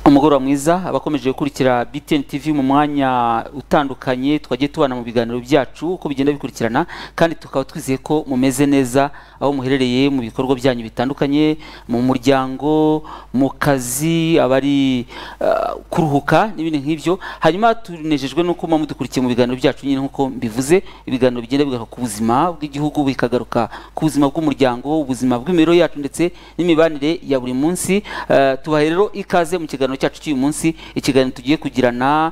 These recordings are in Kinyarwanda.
umugoroba mwiza abakomeje gukurikira BTN TV mu mwanya utandukanye twagiye tubana mu biganiro byacu uko bigenda bikurikirana kandi tukaba twizeye ko mumeze neza aho muherereye mu bikorwa byanyu bitandukanye mu muryango mu kazi abari uh, kuruhuka n'ibindi nk'ibyo hanyuma tunejejwe nuko muba mudukurikiye mu biganiro byacu nyine nk'uko mbivuze ibiganiro bigenda bigaruka ku buzima bw'igihugu bikagaruka ku buzima bw'umuryango ubuzima bw'imibereho yacu ndetse n'imibanire ya buri munsi uh, tubaha rero ikaze mu kiganiro cyacu cy'uyu munsi ikiganiro tugiye kugirana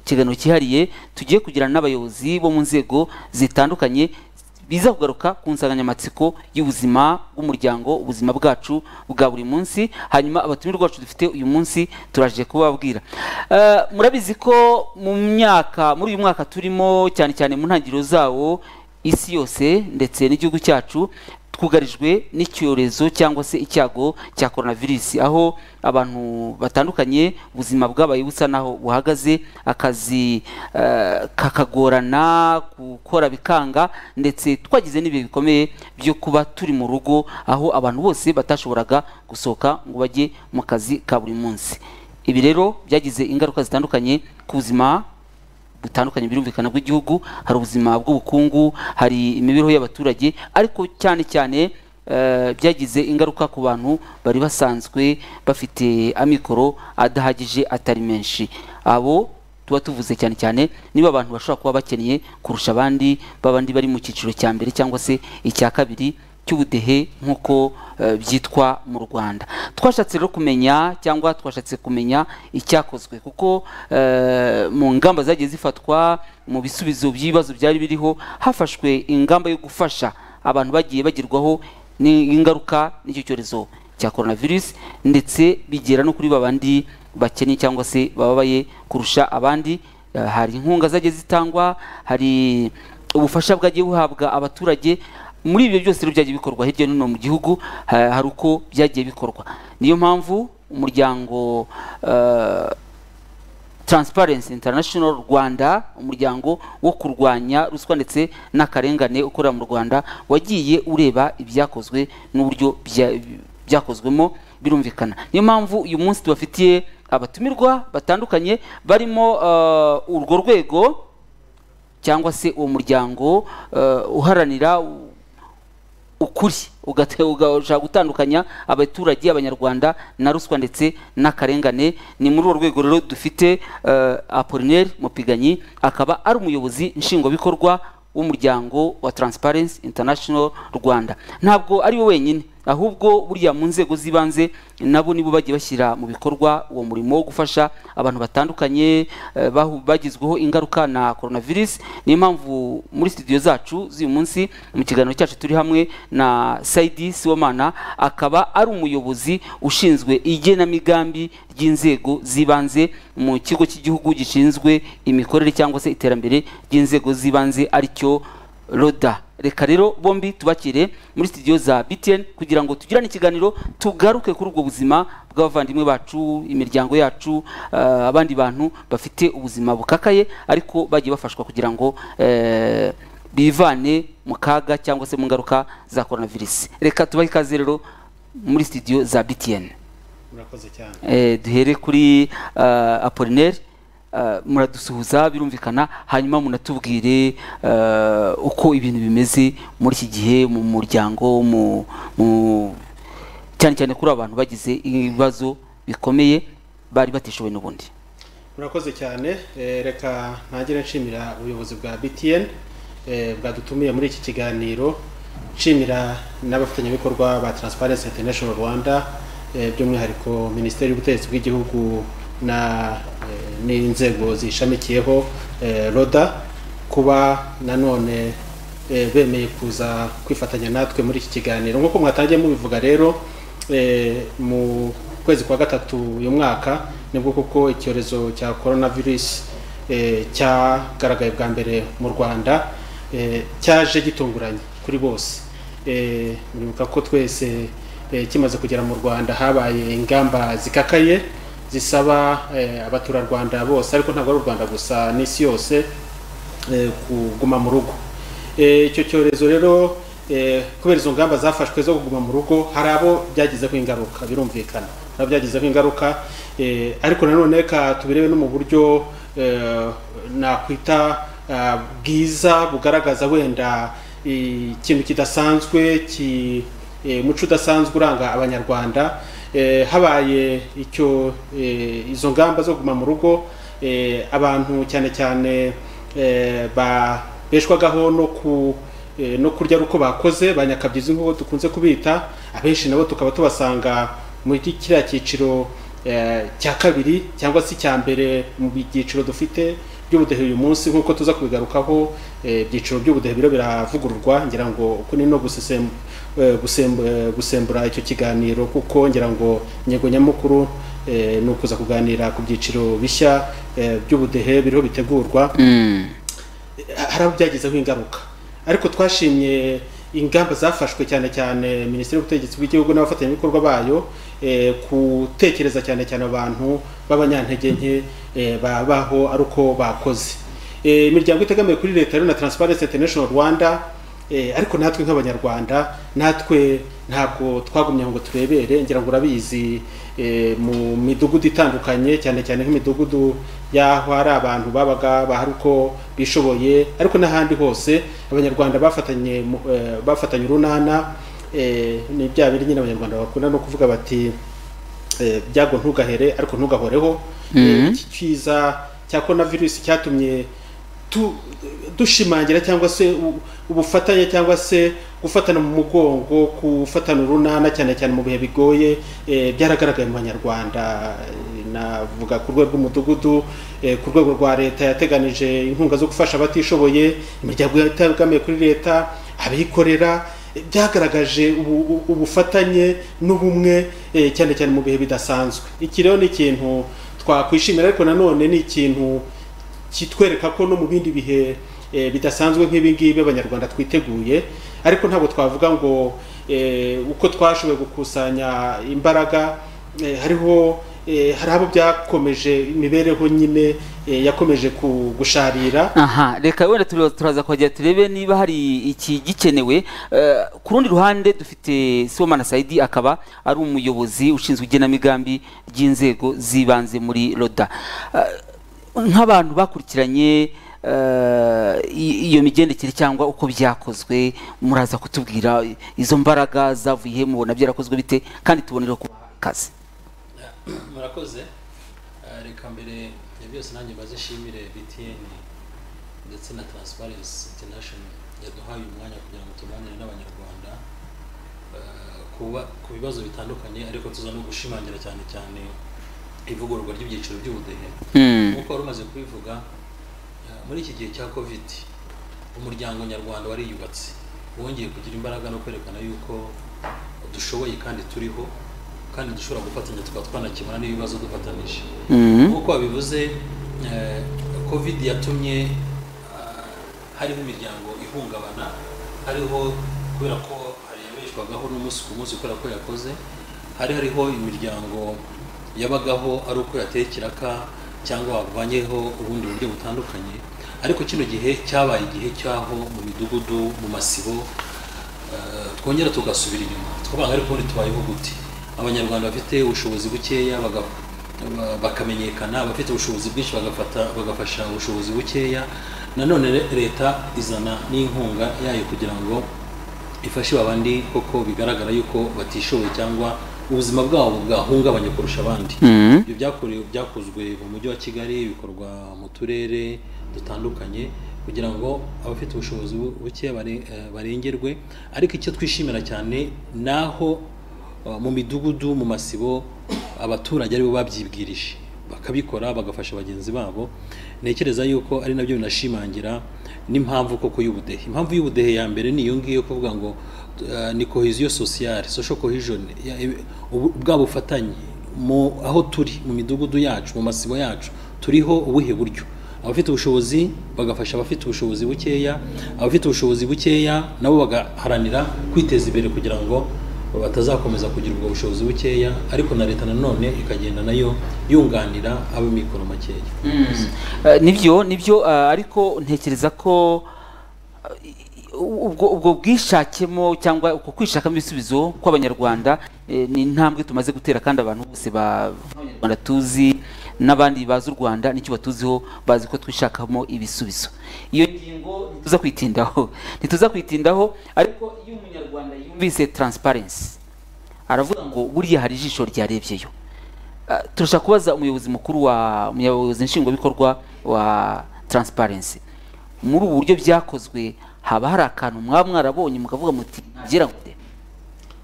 ikiganiro cyihariye tugiye kugirana n'abayobozi bo mu nzego zitandukanye biza kugaruka ku nsanganyamatsiko y'ubuzima bw'umuryango ubuzima bwacu bwa buri munsi hanyuma abatumirwa bacu dufite uyu munsi turaje kubababwira murabizi ko mu myaka muri uyu mwaka turimo cyane cyane mu ntangiriro zawo isi yose ndetse n'igihugu cyacu twugarijwe n'icyorezo cyangwa se icyago cya coronavirus aho abantu batandukanye ubuzima bwabaye busa naho buhagaze akazi uh, kakagorana gukora bikanga ndetse twagize n'ibihe bikomeye byo kuba turi mu rugo aho abantu bose batashoboraga gusohoka ngo bajye mu kazi ka buri munsi ibi rero byagize ingaruka zitandukanye ku buzima butandukanye birumvikana bw'igihugu hari ubuzima bw'ubukungu hari imibereho y'abaturage ariko cyane cyane byagize ingaruka ku bantu bari basanzwe bafite amikoro adahagije atari menshi abo tuba tuvuze cyane cyane niba abantu bashobora kuba bakeneye kurusha abandi b'abandi bari mu cyiciro cya mbere cyangwa se icya kabiri cy'ubudehe nk'uko byitwa mu rwanda twashatse rero kumenya cyangwa twashatse kumenya icyakozwe kuko mu ngamba zagiye zifatwa mu bisubizo by'ibibazo byari biriho hafashwe ingamba yo gufasha abantu bagiye bagerwaho n'ingaruka n'icyo cyorezo cya coronavirus ndetse bigera no kuri babandi bakennye cyangwa se bababaye kurusha abandi hari inkunga zagiye zitangwa hari ubufasha bwagiye buhabwa abaturage muri ibyo byose rero byagiye bikorwa hirya no hino mu gihugu hari uko byagiye bikorwa niyo mpamvu umuryango Transparency International Rwanda umuryango wo kurwanya ruswa ndetse n'akarengane ukorera mu Rwanda wagiye ureba ibyakozwe n'uburyo byakozwemo birumvikana niyo mpamvu uyu munsi tubafitiye abatumirwa batandukanye barimo urwo rwego cyangwa se uwo muryango uharanira ukuri ugashaka gutandukanya abaturage abanyarwanda na ruswa ndetse n'akarengane ni muri urwo rwego rero dufite apolinaire mupiganyi akaba ari umuyobozi nshingwabikorwa w'umuryango wa Transparency International Rwanda ntabwo ari we wenyine ahubwo buriya mu nzego z'ibanze nabo nibo bagiye bashyira mu bikorwa uwo murimo wo gufasha abantu batandukanye bagizweho ingaruka na coronavirus niyo mpamvu muri studio zacu z'uyu munsi mu kiganiro cyacu turi hamwe na Saidi Siwamana akaba ari umuyobozi ushinzwe igenamigambi ry'inzego z'ibanze mu kigo cy'igihugu gishinzwe imikorere cyangwa se iterambere ry'inzego z'ibanze aricyo roda reka rero bombi tubakire muri studio za BTN kugira ngo tugirane ikiganiro tugaruke kuri ubwo buzima bw'abavandimwe bacu imiryango yacu uh, abandi bantu bafite ubuzima bukakaye ariko bagiye bafashwa kugira ngo uh, bivane mu kaga cyangwa se mu ngaruka za coronavirus reka tubahe ikaze rero muri studio za BTN murakoze cyane eh, duhere kuri uh, Apollinaire muradusuhuza birumvikana hanyuma munatubwire uko ibintu bimeze muri iki gihe mu muryango cyane cyane kuri abantu bagize ibibazo bikomeye bari batishoboye n'ubundi murakoze cyane reka ntagire nshimira ubuyobozi bwa btn bwadutumiye muri iki kiganiro nshimira n'abafatanyabikorwa ba Transparency International Rwanda by'umwihariko minisiteri y'ubutegetsi bw'igihugu na n'inzego zishamikiyeho roda kuba nanone bemeye kuza kwifatanya natwe muri iki kiganiro nk'uko mwatangiye mubivuga rero mu kwezi kwa gatatu uyu mwaka nibwo kuko icyorezo cya coronavirus cyagaragaye bwa mbere mu rwanda cyaje gitunguranye kuri bose muribuka ko twese kimaze kugera mu rwanda habaye ingamba zikakaye zisaba abaturarwanda bose ariko ntabwo ari u rwanda gusa n'isi yose kuguma mu rugo icyo cyorezo rero kubera izo ngamba zafashwe zo kuguma mu rugo hari abo byagizeho ingaruka birumvikana hari abo byagizeho ingaruka Eh, ariko nanone ka tubirebe no mu buryo eh, nakwita ah, bwiza bugaragaza wenda ikintu kidasanzwe ki eh, muco udasanzwe uranga abanyarwanda Eh, habaye icyo eh, izo ngamba zo kuguma mu rugo eh, abantu cyane cyane eh, babeshwagaho no ku eh, no kurya ari uko bakoze ba nyakabyizi nk'uko dukunze kubita abenshi nabo tukaba tubasanga muri kiriya cyiciro eh, cya kabiri cyangwa se icya mbere mu byiciro dufite by'ubudehe uyu munsi nk'uko tuza kubigarukaho eh, ibyiciro by'ubudehe biro biravugururwa ngira ngo uku ni no gusesem- eh, gusem- eh, gusembura icyo kiganiro kuko ngira ngo ingingo nyamukuru eh, ni ukuza kuganira ku byiciro bishya eh, by'ubudehe biriho bitegurwa Mm. hari aho byagezeho ingaruka ariko twashimye ingamba zafashwe cyane cyane minisiteri y'ubutegetsi bw'igihugu n'abafatanyabikorwa bayo eh, gutekereza cyane cyane abantu b'abanyantege nke eh, babaho ari uko bakoze Eh, imiryango itegamiye kuri leta rero na transparency international rwanda Eh, ariko natwe nk'abanyarwanda natwe ntabwo twagumye ngo turebere ngira ngo urabizi eh, mu midugudu itandukanye cyane cyane nk'imidugudu y'aho hari abantu babaga bahari uko bishoboye ariko n'ahandi hose abanyarwanda bafatanye mu- eh, bafatanye urunana eh, ni bya biri nyine abanyarwanda bakunda no kuvuga bati eh, byago ntugahere ariko ntugahoreho Eh, iki kiza cya korona virusi cyatumye tu- dushimangira cyangwa se u- ubufatanye cyangwa se gufatana mu mugongo gufatana urunana cyane cyane mu bihe bigoye eh, byaragaragaye mu banyarwanda Eh, navuga ku rwego rw'umudugudu eh, ku rwego rwa leta yateganije inkunga zo gufasha abatishoboye imiryango itegamiye kuri leta abikorera byagaragaje ubu- ubu- ubufatanye n'ubumwe eh, cyane cyane mu bihe bidasanzwe iki rero ni ikintu twakwishimira ariko nanone ni ikintu kitwereka ko no mu bindi bihe eh, bidasanzwe nk'ibi ngibi abanyarwanda twiteguye ariko ntabwo twavuga ngo eh, uko twashoboye gukusanya imbaraga eh, hariho eh, hari abo byakomeje imibereho nyine eh, yakomeje ku- gusharira aha reka wenda turi- turaza kuhagera turebe niba hari iki gikenewe Eh, ku rundi ruhande dufite sibomana saidi akaba ari umuyobozi ushinzwe igenamigambi ry'inzego z'ibanze muri roda Eh, nk'abantu bakurikiranye eh, i- iyo migendekere cyangwa uko byakozwe muraza kutubwira izo mbaraga zavuye he mubona byarakozwe bite kandi tubonereho ku kazi murakoze Eh, reka mbere ya byose nanjye mbazishimire btn ndetse na transparency international yaduhaye uyu mwanya kugira ngo tuganire n'abanyarwanda eh, kuba- ku bibazo bitandukanye ariko tuza no gushimangira cyane cyane ivugururwa ry'ibyiciro by'ubudehe Mm. nk'uko wari umaze kubivuga eh, muri iki gihe cya covid umuryango nyarwanda wariyubatse wongeye kugira imbaraga no kwerekana yuko dushoboye kandi turiho kandi dushobora gufatanya tukaba twanakemura n'ibibazo dufatanije Mhm. nk'uko wabivuze eh, covid yatumye ah, hariho imiryango ihungabana hariho kubera ko harebeshwagaho n'umunsi ku munsi kubera ko yakoze hari hariho imiryango yabagaho ari uko yateye ikiraka cyangwa wavanyeho ubundi buryo butandukanye ariko kino gihe cyabaye igihe cyaho mu midugudu mu masibo Eh, twongera tugasubira inyuma tukavuga ngo ariko ubundi tubayeho gute abanyarwanda bafite ubushobozi bukeya baga- ba- bakamenyekana abafite ubushobozi bwinshi bagafata bagafasha ubushobozi bukeya nanone re- leta izana n'inkunga yayo kugira ngo ifashe babandi koko bigaragara yuko batishoboye cyangwa ubuzima bwabo bwahungabanye kurusha abandi Mhm. ibyo byakorewe byakozwe mu mujyi wa kigali bikorwa mu turere dutandukanye kugira ngo abafite ubushobozi bu- buke bare- eh, barengerwe ariko icyo twishimira cyane naho eh, mu midugudu mu masibo abaturage aribo babyibwirije bakabikora bagafasha bagenzi babo ntekereza yuko ari nabyo binashimangira n'impamvu koko y'ubudehe impamvu y'ubudehe ya mbere ni iyo ngiyo kuvuga ngo eh, ni cohesion sociale social cohesion ya- eh, ubu- bwa bufatanye mu aho turi mu midugudu yacu mu masibo yacu turiho ubuhe buryo abafite ubushobozi bagafasha abafite ubushobozi bukeya abafite ubushobozi bukeya nabo bagaharanira kwiteza imbere kugira ngo batazakomeza kugira ubwo bushobozi bukeya ariko na leta nanone ikagenda nayo yunganira ab'amikoro makeya Eh, nibyo nibyo eh, ariko ntekereza ko eh, ubwo ubwo bwishakemo cyangwa uko kwishakamo ibisubizo kw'abanyarwanda eh, ni intambwe tumaze gutera kandi abantu bose ba- b'abanyarwanda tuzi n'abandi bazi u rwanda n'icyo batuziho bazi ko twishakamo ibisubizo iyo ngingo ntituza kwitindaho ntituza kwitindaho ariko iyo umunyarwanda yumvise transparency aravuga ngo buriya hari ijisho ryarebyeyo Ah, turashaka kubaza umuyobozi mukuru wa umuyobozi nshingwabikorwa wa transparency muri ubu buryo byakozwe haba hari akantu mwaba mwaraboye mukavuga muti ngira ngo de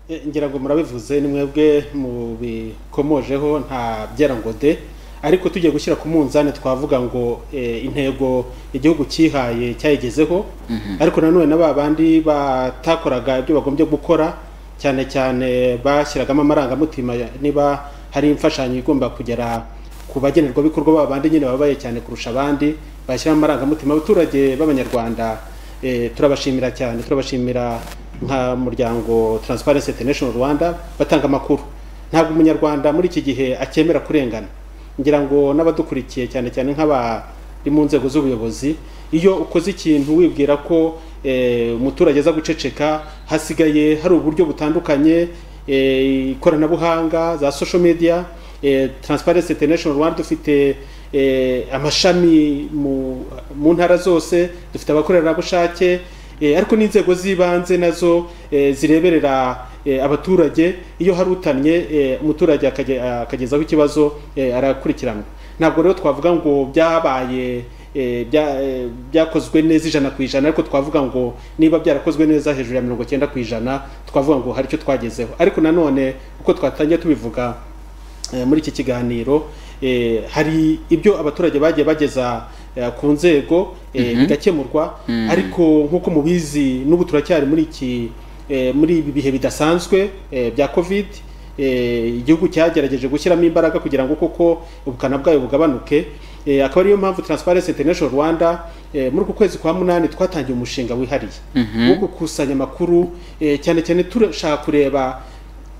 E, ngira ngo murabivuze ni mwebwe mubikomojeho nta byera ngo de ariko tugiye gushyira ku munzani twavuga ngo e, intego igihugu cyihaye cyayigezeho ariko nanone na ba bandi batakoraga ibyo bagombye gukora cyane cyane bashyiragamo amarangamutima ya- niba hari imfashanyo igomba kugera ku bagenerwabikorwa baba bandi nyine babaye cyane kurusha abandi bashyiramo amarangamutima abaturage b'abanyarwanda Eh, turabashimira cyane turabashimira nka muryango Transparency International Rwanda batanga amakuru ntabwo umunyarwanda muri iki gihe akemera kurengana ngira ngo n'abadukurikiye cyane cyane nk'abari mu nzego z'ubuyobozi iyo ukoze ikintu wibwira ko eh, umuturage aza guceceka hasigaye hari uburyo butandukanye eh, ikoranabuhanga za social media eh, Transparency International Rwanda dufite eh, amashami mu, mu ntara zose dufite abakorerabushake eh, ariko n'inzego z'ibanze nazo eh, zireberera eh, abaturage iyo hari utannye eh, umuturage akaje- akagezaho ikibazo eh, arakurikiranwa ntabwo rero twavuga ngo byabaye eh, bya- eh, byakozwe neza ijana ku ijana ariko twavuga ngo niba byarakozwe neza hejuru ya mirongo cyenda ku ijana twavuga ngo hari icyo twagezeho ariko nanone uko twatangiye tubivuga Eh, muri iki kiganiro eh, hari ibyo abaturage bagiye bageza eh, ku nzego eh, bigakemurwa ariko nk'uko mubizi n'ubu turacyari muri iki eh, muri ibi bihe bidasanzwe eh, bya covid eh, igihugu cyagerageje gushyiramo imbaraga kugira ngo koko ubukana bwayo bugabanuke Eh, akaba ariyo mpamvu Transparency International Rwanda eh, muri uku kwezi kwa munani twatangiye umushinga wihariye wo gukusanya amakuru eh, cyane cyane turashaka kureba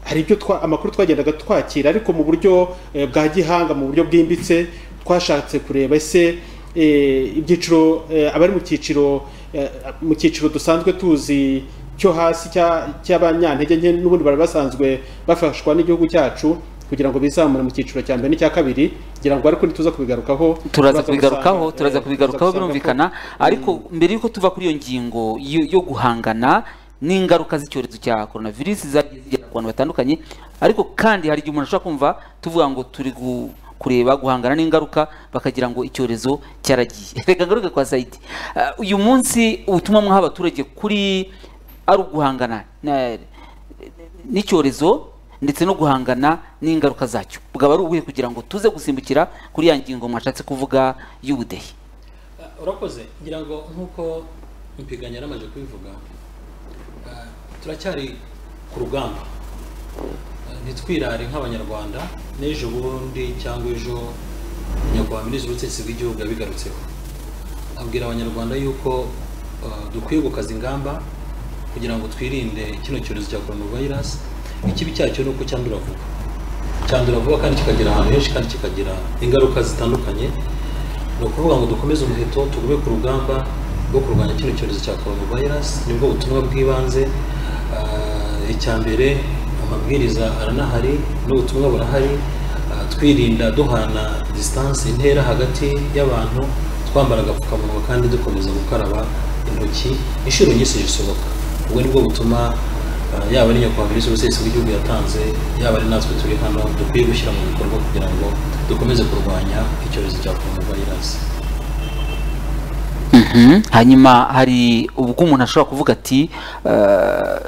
hari ibyo twa amakuru twagendaga twakira ariko mu buryo eh, bwa gihanga mu buryo bwimbitse twashatse kureba ese eh, ibyiciro eh, abari mu cyiciro eh, mu cyiciro dusanzwe tuzi cyo hasi cya- cy'abanyantege nke n'ubundi bari basanzwe bafashwa n'igihugu cyacu kugira ngo bizamure mu cyiciro cya mbere n'icya kabiri kugira ngo ariko nituza kubigarukaho turaza turaza kubigarukaho gusanga, eh, turaza kubigarukaho turaza gusanga ko- birumvikana ariko mbere yuko tuva kuri iyo ngingo yo yo guhangana n'ingaruka z'icyorezo cya coronavirus zagiye zigera ku bantu batandukanye ariko kandi hari igihe umuntu ashobora kumva tuvuga ngo turi gu- kureba guhangana n'ingaruka bakagira ngo icyorezo cyaragiye reka ngaruke kwa sayidi Ah, uyu munsi ubutumwa mwaha abaturage kuri ari uguhangana na- n'icyorezo ndetse no guhangana n'ingaruka zacyo bwaba ari ubuhe kugira ngo tuze gusimbukira kuri ya ngingo mwashatse kuvuga y'ubudehe Uh, urakoze ngira ngo nk'uko impiganya yaramaze kubivuga uh, turacyari ku rugamba Uh, ntitwirare nk'abanyarwanda n'ejo bundi cyangwa ejo nyakubahwa minisitiri w'ubutegetsi bw'igihugu yabigarutseho abwira abanyarwanda yuko uh, dukwiye gukaza ingamba kugira ngo twirinde kino cyorezo cya coronavirus ikibi cyacyo ni uko cyandura vuba cyandura vuba kandi kikagera ahantu henshi kandi kikagira ingaruka zitandukanye ni ukuvuga ngo dukomeze umuheto tugume ku rugamba rwo kurwanya kino cyorezo cya coronavirus nibwo butumwa bw'ibanze Ah, icya mbere amabwiriza aranahari n'ubutumwa burahari Ah, twirinda duhana distance intera hagati y'abantu twambara agapfukamunwa kandi dukomeza gukaraba intoki inshuro nyinshi zisohoka ubwo nibwo butuma ah, yaba ari nyakubahwa minisitiri w'ubutegetsi bw'igihugu yatanze yaba ari natwe turi hano dukwiye gushyira mu bikorwa kugira ngo dukomeze kurwanya icyorezo cya coronavirus hanyuma hari ubwo umuntu ashobora kuvuga ati eh,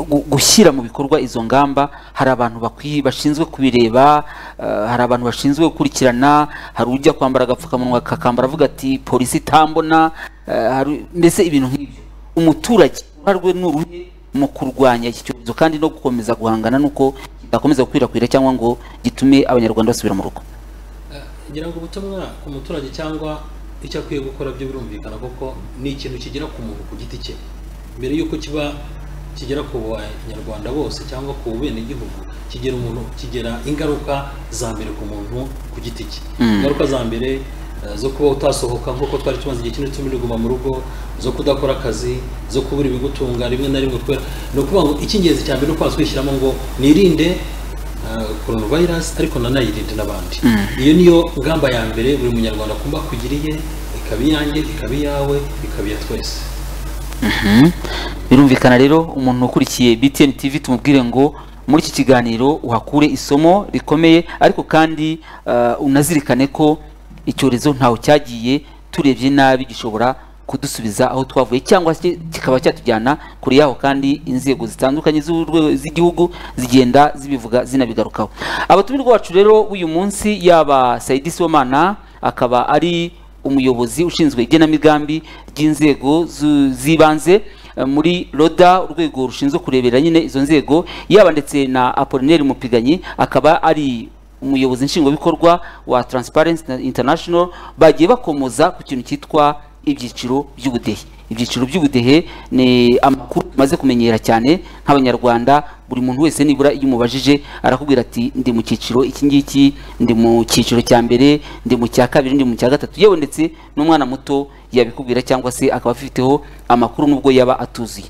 gu- gushyira mu bikorwa izo ngamba hari abantu bakwi- bashinzwe kubireba eh, hari abantu bashinzwe gukurikirana hari ujya kwambara agapfukamunwa akakambara avuga ati polisi itambona eh, hari- mbese ibintu nk'ibyo umuturage uruhare rwe ni uruhe mu kurwanya iki cyorezo kandi no gukomeza guhangana n'uko kidakomeza gukwirakwira cyangwa ngo gitume abanyarwanda basubira mu rugo ngira ngo ubutumwa ku muturage cyangwa icyo akwiye gukora byo birumvikana kuko ni ikintu kigera ku muntu ku giti cye mbere y'uko kiba kigera ku banyarwanda bose cyangwa ku benegihugu kigera umuntu kigera ingaruka za mbere ku muntu ku giti cye ingaruka za mbere eh, zo kuba utasohoka nk'uko twari tumaze igihe kinini turimo kuguma mu rugo zo kudakora akazi zo kubura ibigutunga rimwe na rimwe kubera ni ukuvuga ngo icy'ingenzi cyane ni uko waswishyiramo ngo nirinde eh, coronavirus ariko nanayirinde n'abandi iyo niyo ngamba ya mbere buri munyarwanda kumva akugiriye ikaba iyanjye ikaba iyawe ikaba iya twese birumvikana rero umuntu ukurikiye BTN TV tumubwire ngo muri iki kiganiro uhakure isomo rikomeye ariko kandi eh, unazirikane ko icyorezo ntaho cyagiye turebye nabi gishobora kudusubiza aho twavuye cyangwa se kikaba cyatujyana kure yaho kandi inzego zitandukanye z'urwe- z'igihugu zigenda zibivuga zinabigarukaho abatumirwa bacu rero b'uyu munsi yaba Saidi Sibomana akaba ari umuyobozi ushinzwe igenamigambi ry'inzego zu- z'ibanze Eh, muri roda urwego rushinzwe kurebera nyine izo nzego yaba ndetse na apolineri mupiganyi akaba ari umuyobozi nshingwabikorwa wa transparency Na- international bagiye bakomoza ku kintu cyitwa ibyiciro by'ubudehe ibyiciro by'ubudehe ni amakuru tumaze kumenyera cyane nk'abanyarwanda buri muntu wese nibura iyo umubajije arakubwira ati ndi mu cyiciro iki ngiki ndi mu cyiciro cya mbere ndi mu cya kabiri ndi mu cya gatatu yewe ndetse n'umwana muto yabikubwira cyangwa se akaba afiteho amakuru nubwo yaba atuzuye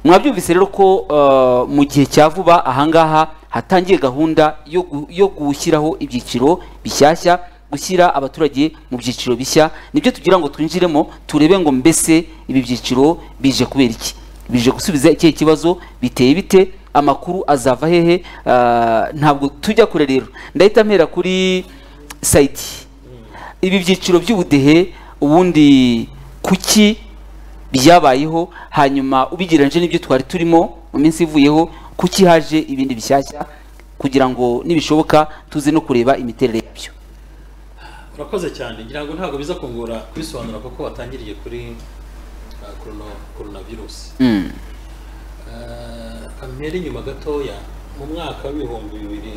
mwabyumvise rero ko eh, mu gihe cya vuba ahangaha hatangiye gahunda yo gu- yo gushyiraho ibyiciro bishyashya gushyira abaturage mu byiciro bishya nibyo tugira ngo twinjiremo turebe ngo mbese ibi byiciro bije kubera iki bije gusubiza ikihe kibazo biteye bite amakuru azava hehe Eh, ntabwo tujya kure rero ndahita mpera kuri sayidi ibi byiciro by'ubudehe ubundi kuki byabayeho hanyuma ubigereranyije n'ibyo twari turimo mu minsi ivuyeho kuki haje ibindi bishyashya kugira ngo nibishoboka tuze no kureba imiterere yabyo urakoze cyane ngira ngo ntabwo biza kungora kubisobanura kuko watangiriye kuri eh, corona- coronavirus Mm. kampere inyuma gatoya mu mwaka w'ibihumbi bibiri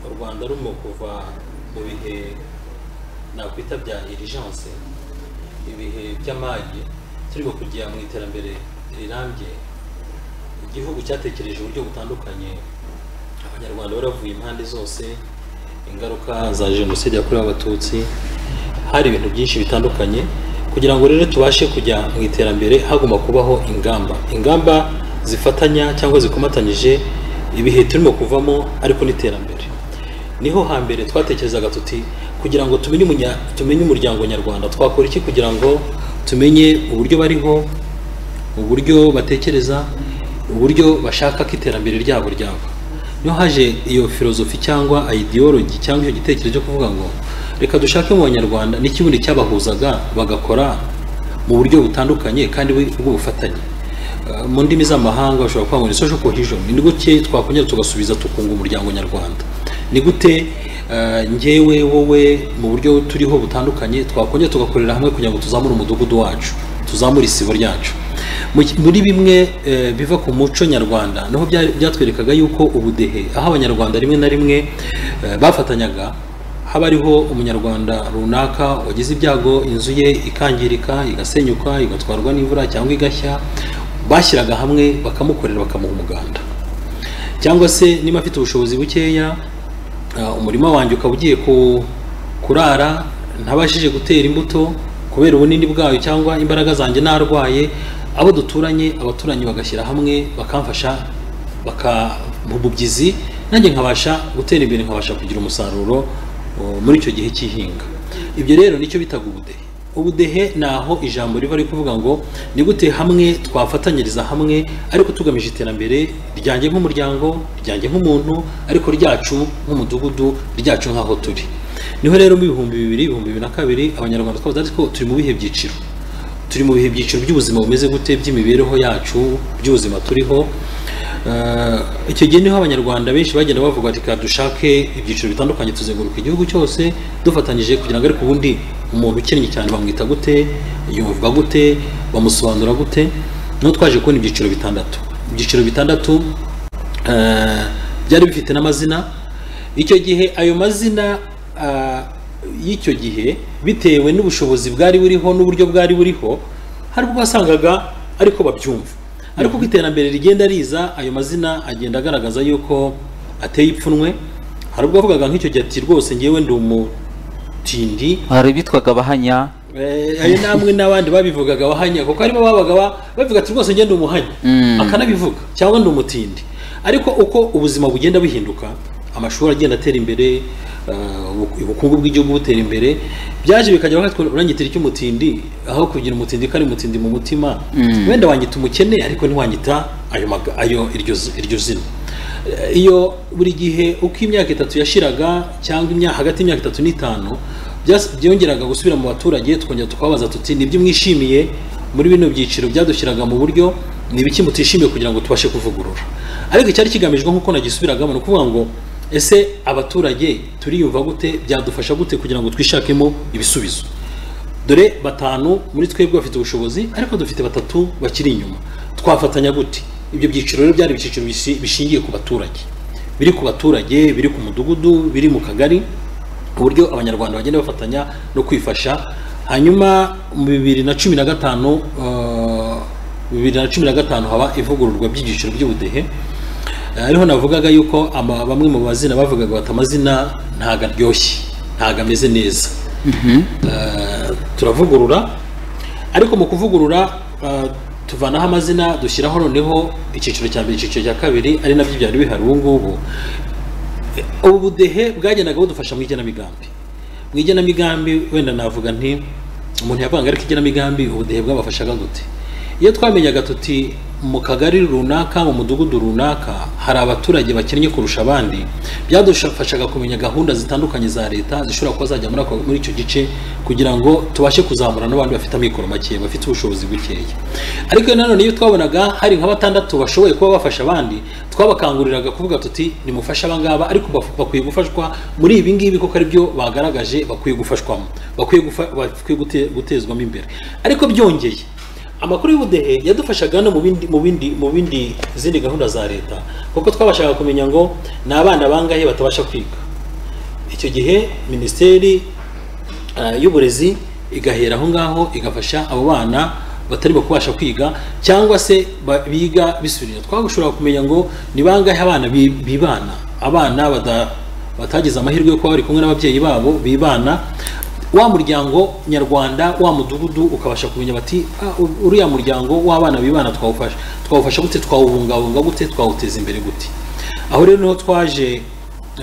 u rwanda rurimo kuva mu bihe nakwita bya irijanse ibihe by'amage turimo kujya mu iterambere rirambye igihugu cyatekereje uburyo butandukanye abanyarwanda baravuye impande zose ingaruka za jenoside yakorewe abatutsi hari ibintu byinshi bitandukanye kugira ngo rero tubashe kujya mu iterambere hagomba kubaho ingamba ingamba zifatanya cyangwa zikomatanyije ibihe turimo kuvamo ariko n'iterambere niho hambere twatekerezaga tuti kugira ngo tumenye umunya- tumenye umuryango nyarwanda twakora iki kugira ngo tumenye uburyo bariho uburyo batekereza uburyo bashaka ko iterambere ryabo ryaba niyo haje iyo filozofi cyangwa ideology cyangwa icyo gitekerezo cyo kuvuga ngo reka dushake mu banyarwanda n'ikibundi cyabahuzaga bagakora mu buryo butandukanye kandi bu- bw'ubufatanye Uh, mu ndimi z'amahanga bashobora kuvuga ngo ni social cohesion ni gute twakongera tugasubiza tukunga umuryango nyarwanda ni gute uh, njyewe wowe mu buryo turiho butandukanye twakongera tugakorera hamwe kugira ngo tuzamure umudugudu wacu tuzamure isibo ryacu Mu ki- muri bimwe eh, biva ku muco nyarwanda niho bya- byatwerekaga yuko ubudehe aho abanyarwanda rimwe na rimwe eh, bafatanyaga haba hariho umunyarwanda runaka wagize ibyago inzu ye ikangirika igasenyuka igatwarwa n'imvura cyangwa igashya bashyiraga hamwe bakamukorera bakamuha umuganda cyangwa se niba afite ubushobozi bukeya uh, umurima wanjye ukaba ugiye ku- kurara ntabashije gutera imbuto kubera ubunini bwayo cyangwa imbaraga zanjye narwaye abo duturanye abaturanyi bagashyira hamwe bakamfasha baka mu bubyizi nanjye nkabasha gutera imbere nkabasha kugira umusaruro uh, muri icyo gihe cy'ihinga ibyo rero nicyo bitaga ubudehe ubudehe ni aho ijambo riva rikuvuga ngo ni gute hamwe twafatanyiriza hamwe ariko tugamije iterambere ryanjye nk'umuryango ryanjye nk'umuntu ariko ryacu nk'umudugudu ryacu nk'aho turi niho rero mu bihumbi bibiri ibihumbi bibiri na kabiri abanyarwanda twavuze ariko turi mu bihe byiciro turi mu bihe byiciro by'ubuzima bumeze gute by'imibereho yacu by'ubuzima turiho Eh, icyo gihe niho abanyarwanda benshi bagenda bavuga bati "Ka dushake ibyiciro bitandukanye tuzenguruka igihugu cyose dufatanyije kugira ngo ariko ubundi umuntu ukennye cyane bamwita gute yumva gute bamusobanura gute niho twaje kubona ibyiciro bitandatu ibyiciro bitandatu eh, byari bifite n'amazina icyo gihe ayo mazina ah, y'icyo gihe bitewe n'ubushobozi bwari buriho n'uburyo bwari buriho hari ubwo wasangaga ariko babyumva ariko uko iterambere rigenda riza ayo mazina agenda agaragaza yuko ateye ipfunwe hari ubwo wavugaga nk'icyo gihe ati rwose ngewe ndi umu ubutindi hari abitwaga abahanya Eh, ayo namwe n'abandi babivugaga abahanya kuko harimo ababaga ba- bavuga ati rwose ngende umuhanya Mm. akanabivuga cyangwa ndi umutindi ariko uko ubuzima bugenda buhinduka amashuri agenda atera imbere eh, ubu- ubukungu bw'igihugu butera imbere byaje bikajya bakatwa- uranyitira icy'umutindi aho kugira umutindi ko ari umutindi mu mutima Mm. wenda wanyita umukene ariko ntiwanyita ayo maga- ayo iryo zi- iryo zina iyo buri gihe uko imyaka itatu yashiraga cyangwa imyaka hagati y'imyaka itatu n'itanu byas- byongeraga gusubira mu baturage tukongera tukababaza tuti nibyo mwishimiye muri bino byiciro byadushyiraga mu buryo ni ibiki mutishimiye kugira ngo tubashe kuvugurura ariko icyari kigamijwe nk'uko nagisubiragamo ni ukuvuga ngo ese abaturage turiyumva gute byadufasha gute kugira ngo twishakemo ibisubizo dore batanu muri twebwe bafite ubushobozi ariko dufite batatu bakiri inyuma twafatanya gute ibyo byiciro rero byari ibyiciro bishi- bishingiye ku baturage biri ku baturage biri ku mudugudu biri mu kagari uburyo abanyarwanda bagenda bafatanya no kwifasha hanyuma mu bibiri na cumi na gatanu eh, bibiri na cumi na gatanu haba ivugururwa by'ibyiciro by'ubudehe Eh, ariho navugaga yuko ama- bamwe mu bazina bavugaga bati amazina ntago aryoshye ntago ameze neza Eh, turavugurura ariko mu kuvugurura eh, tuvanaho amazina dushyiraho noneho icyiciro cya mbere icyiciro cya kabiri ari nabyo byari bihari ubu ngubu Eh, ubu budehe bwagendaga budufasha mu igenamigambi mu igenamigambi wenda navuga nti umuntu yavanga ariko igenamigambi ubudehe bwabafashaga gute iyo twamenyaga tuti mu kagari runaka mu mudugudu runaka hari abaturage bakennye kurusha abandi byadufashaga kumenya gahunda zitandukanye za leta zishobora kuba zajya muri ako- muri icyo gice kugira ngo tubashe kuzamura n'abandi bafite amikoro make bafite ubushobozi bukeya ariko nanone iyo twabonaga hari nka batandatu bashoboye kuba bafasha abandi twabakanguriraga kuvuga tuti nimufashe abangaba ariko baf- bakwiye gufashwa muri ibi ngibi kuko ari byo bagaragaje bakwiye gufashwamo bakwiye gufa- bakwiye gute- gutezwamo imbere ariko byongeye amakuru y'ubudehe yadufashaga no mu bindi mu bindi mu bindi zindi gahunda za leta kuko twabashaga kumenya ngo ni abana bangahe batabasha kwiga icyo gihe minisiteri eh, y'uburezi igahera aho ngaho igafasha abo bana batarimo kubasha kwiga cyangwa se ba- biga bisubirira twashobora kumenya ngo ni bangahe abana bi- bibana abana bada- batagize amahirwe yo kuba bari kumwe n'ababyeyi babo bibana wa muryango nyarwanda wa mudugudu ukabasha kumenya bati "Ah, u- uriya muryango w'abana bibana twawufasha twawufasha gute twawubungabunga gute twawuteza imbere gute aho rero niho twaje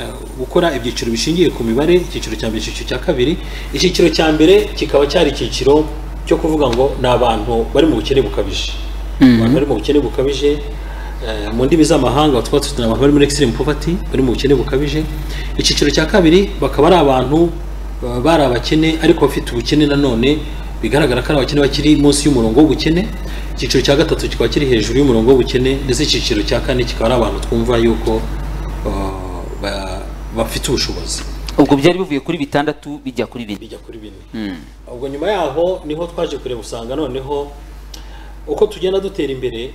Eh, gukora ibyiciro bishingiye ku mibare icyiciro cya mbere icyiciro cya kabiri icyiciro cya mbere kikaba cyari icyiciro cyo kuvuga ngo ni abantu bari mu bukene bukabije abantu bari mu bukene bukabije eh, mu ndimi z'amahanga twaba dufite abantu bari muri extreme poverty bari mu bukene bukabije icyiciro cya kabiri bakaba ari abantu eh, bari abakene ariko bafite ubukene nanone bigaragara ko ari abakene bakiri munsi y'umurongo w'ubukene icyiciro cya gatatu kikaba kiri hejuru y'umurongo w'ubukene ndetse icyiciro cya kane kikaba ari abantu twumva yuko eh, ba- bafite ubushobozi ubwo byari bivuye kuri bitandatu bijya kuri bine bijya kuri bine ubwo nyuma yaho niho twaje kureba usanga noneho uko tugenda dutera imbere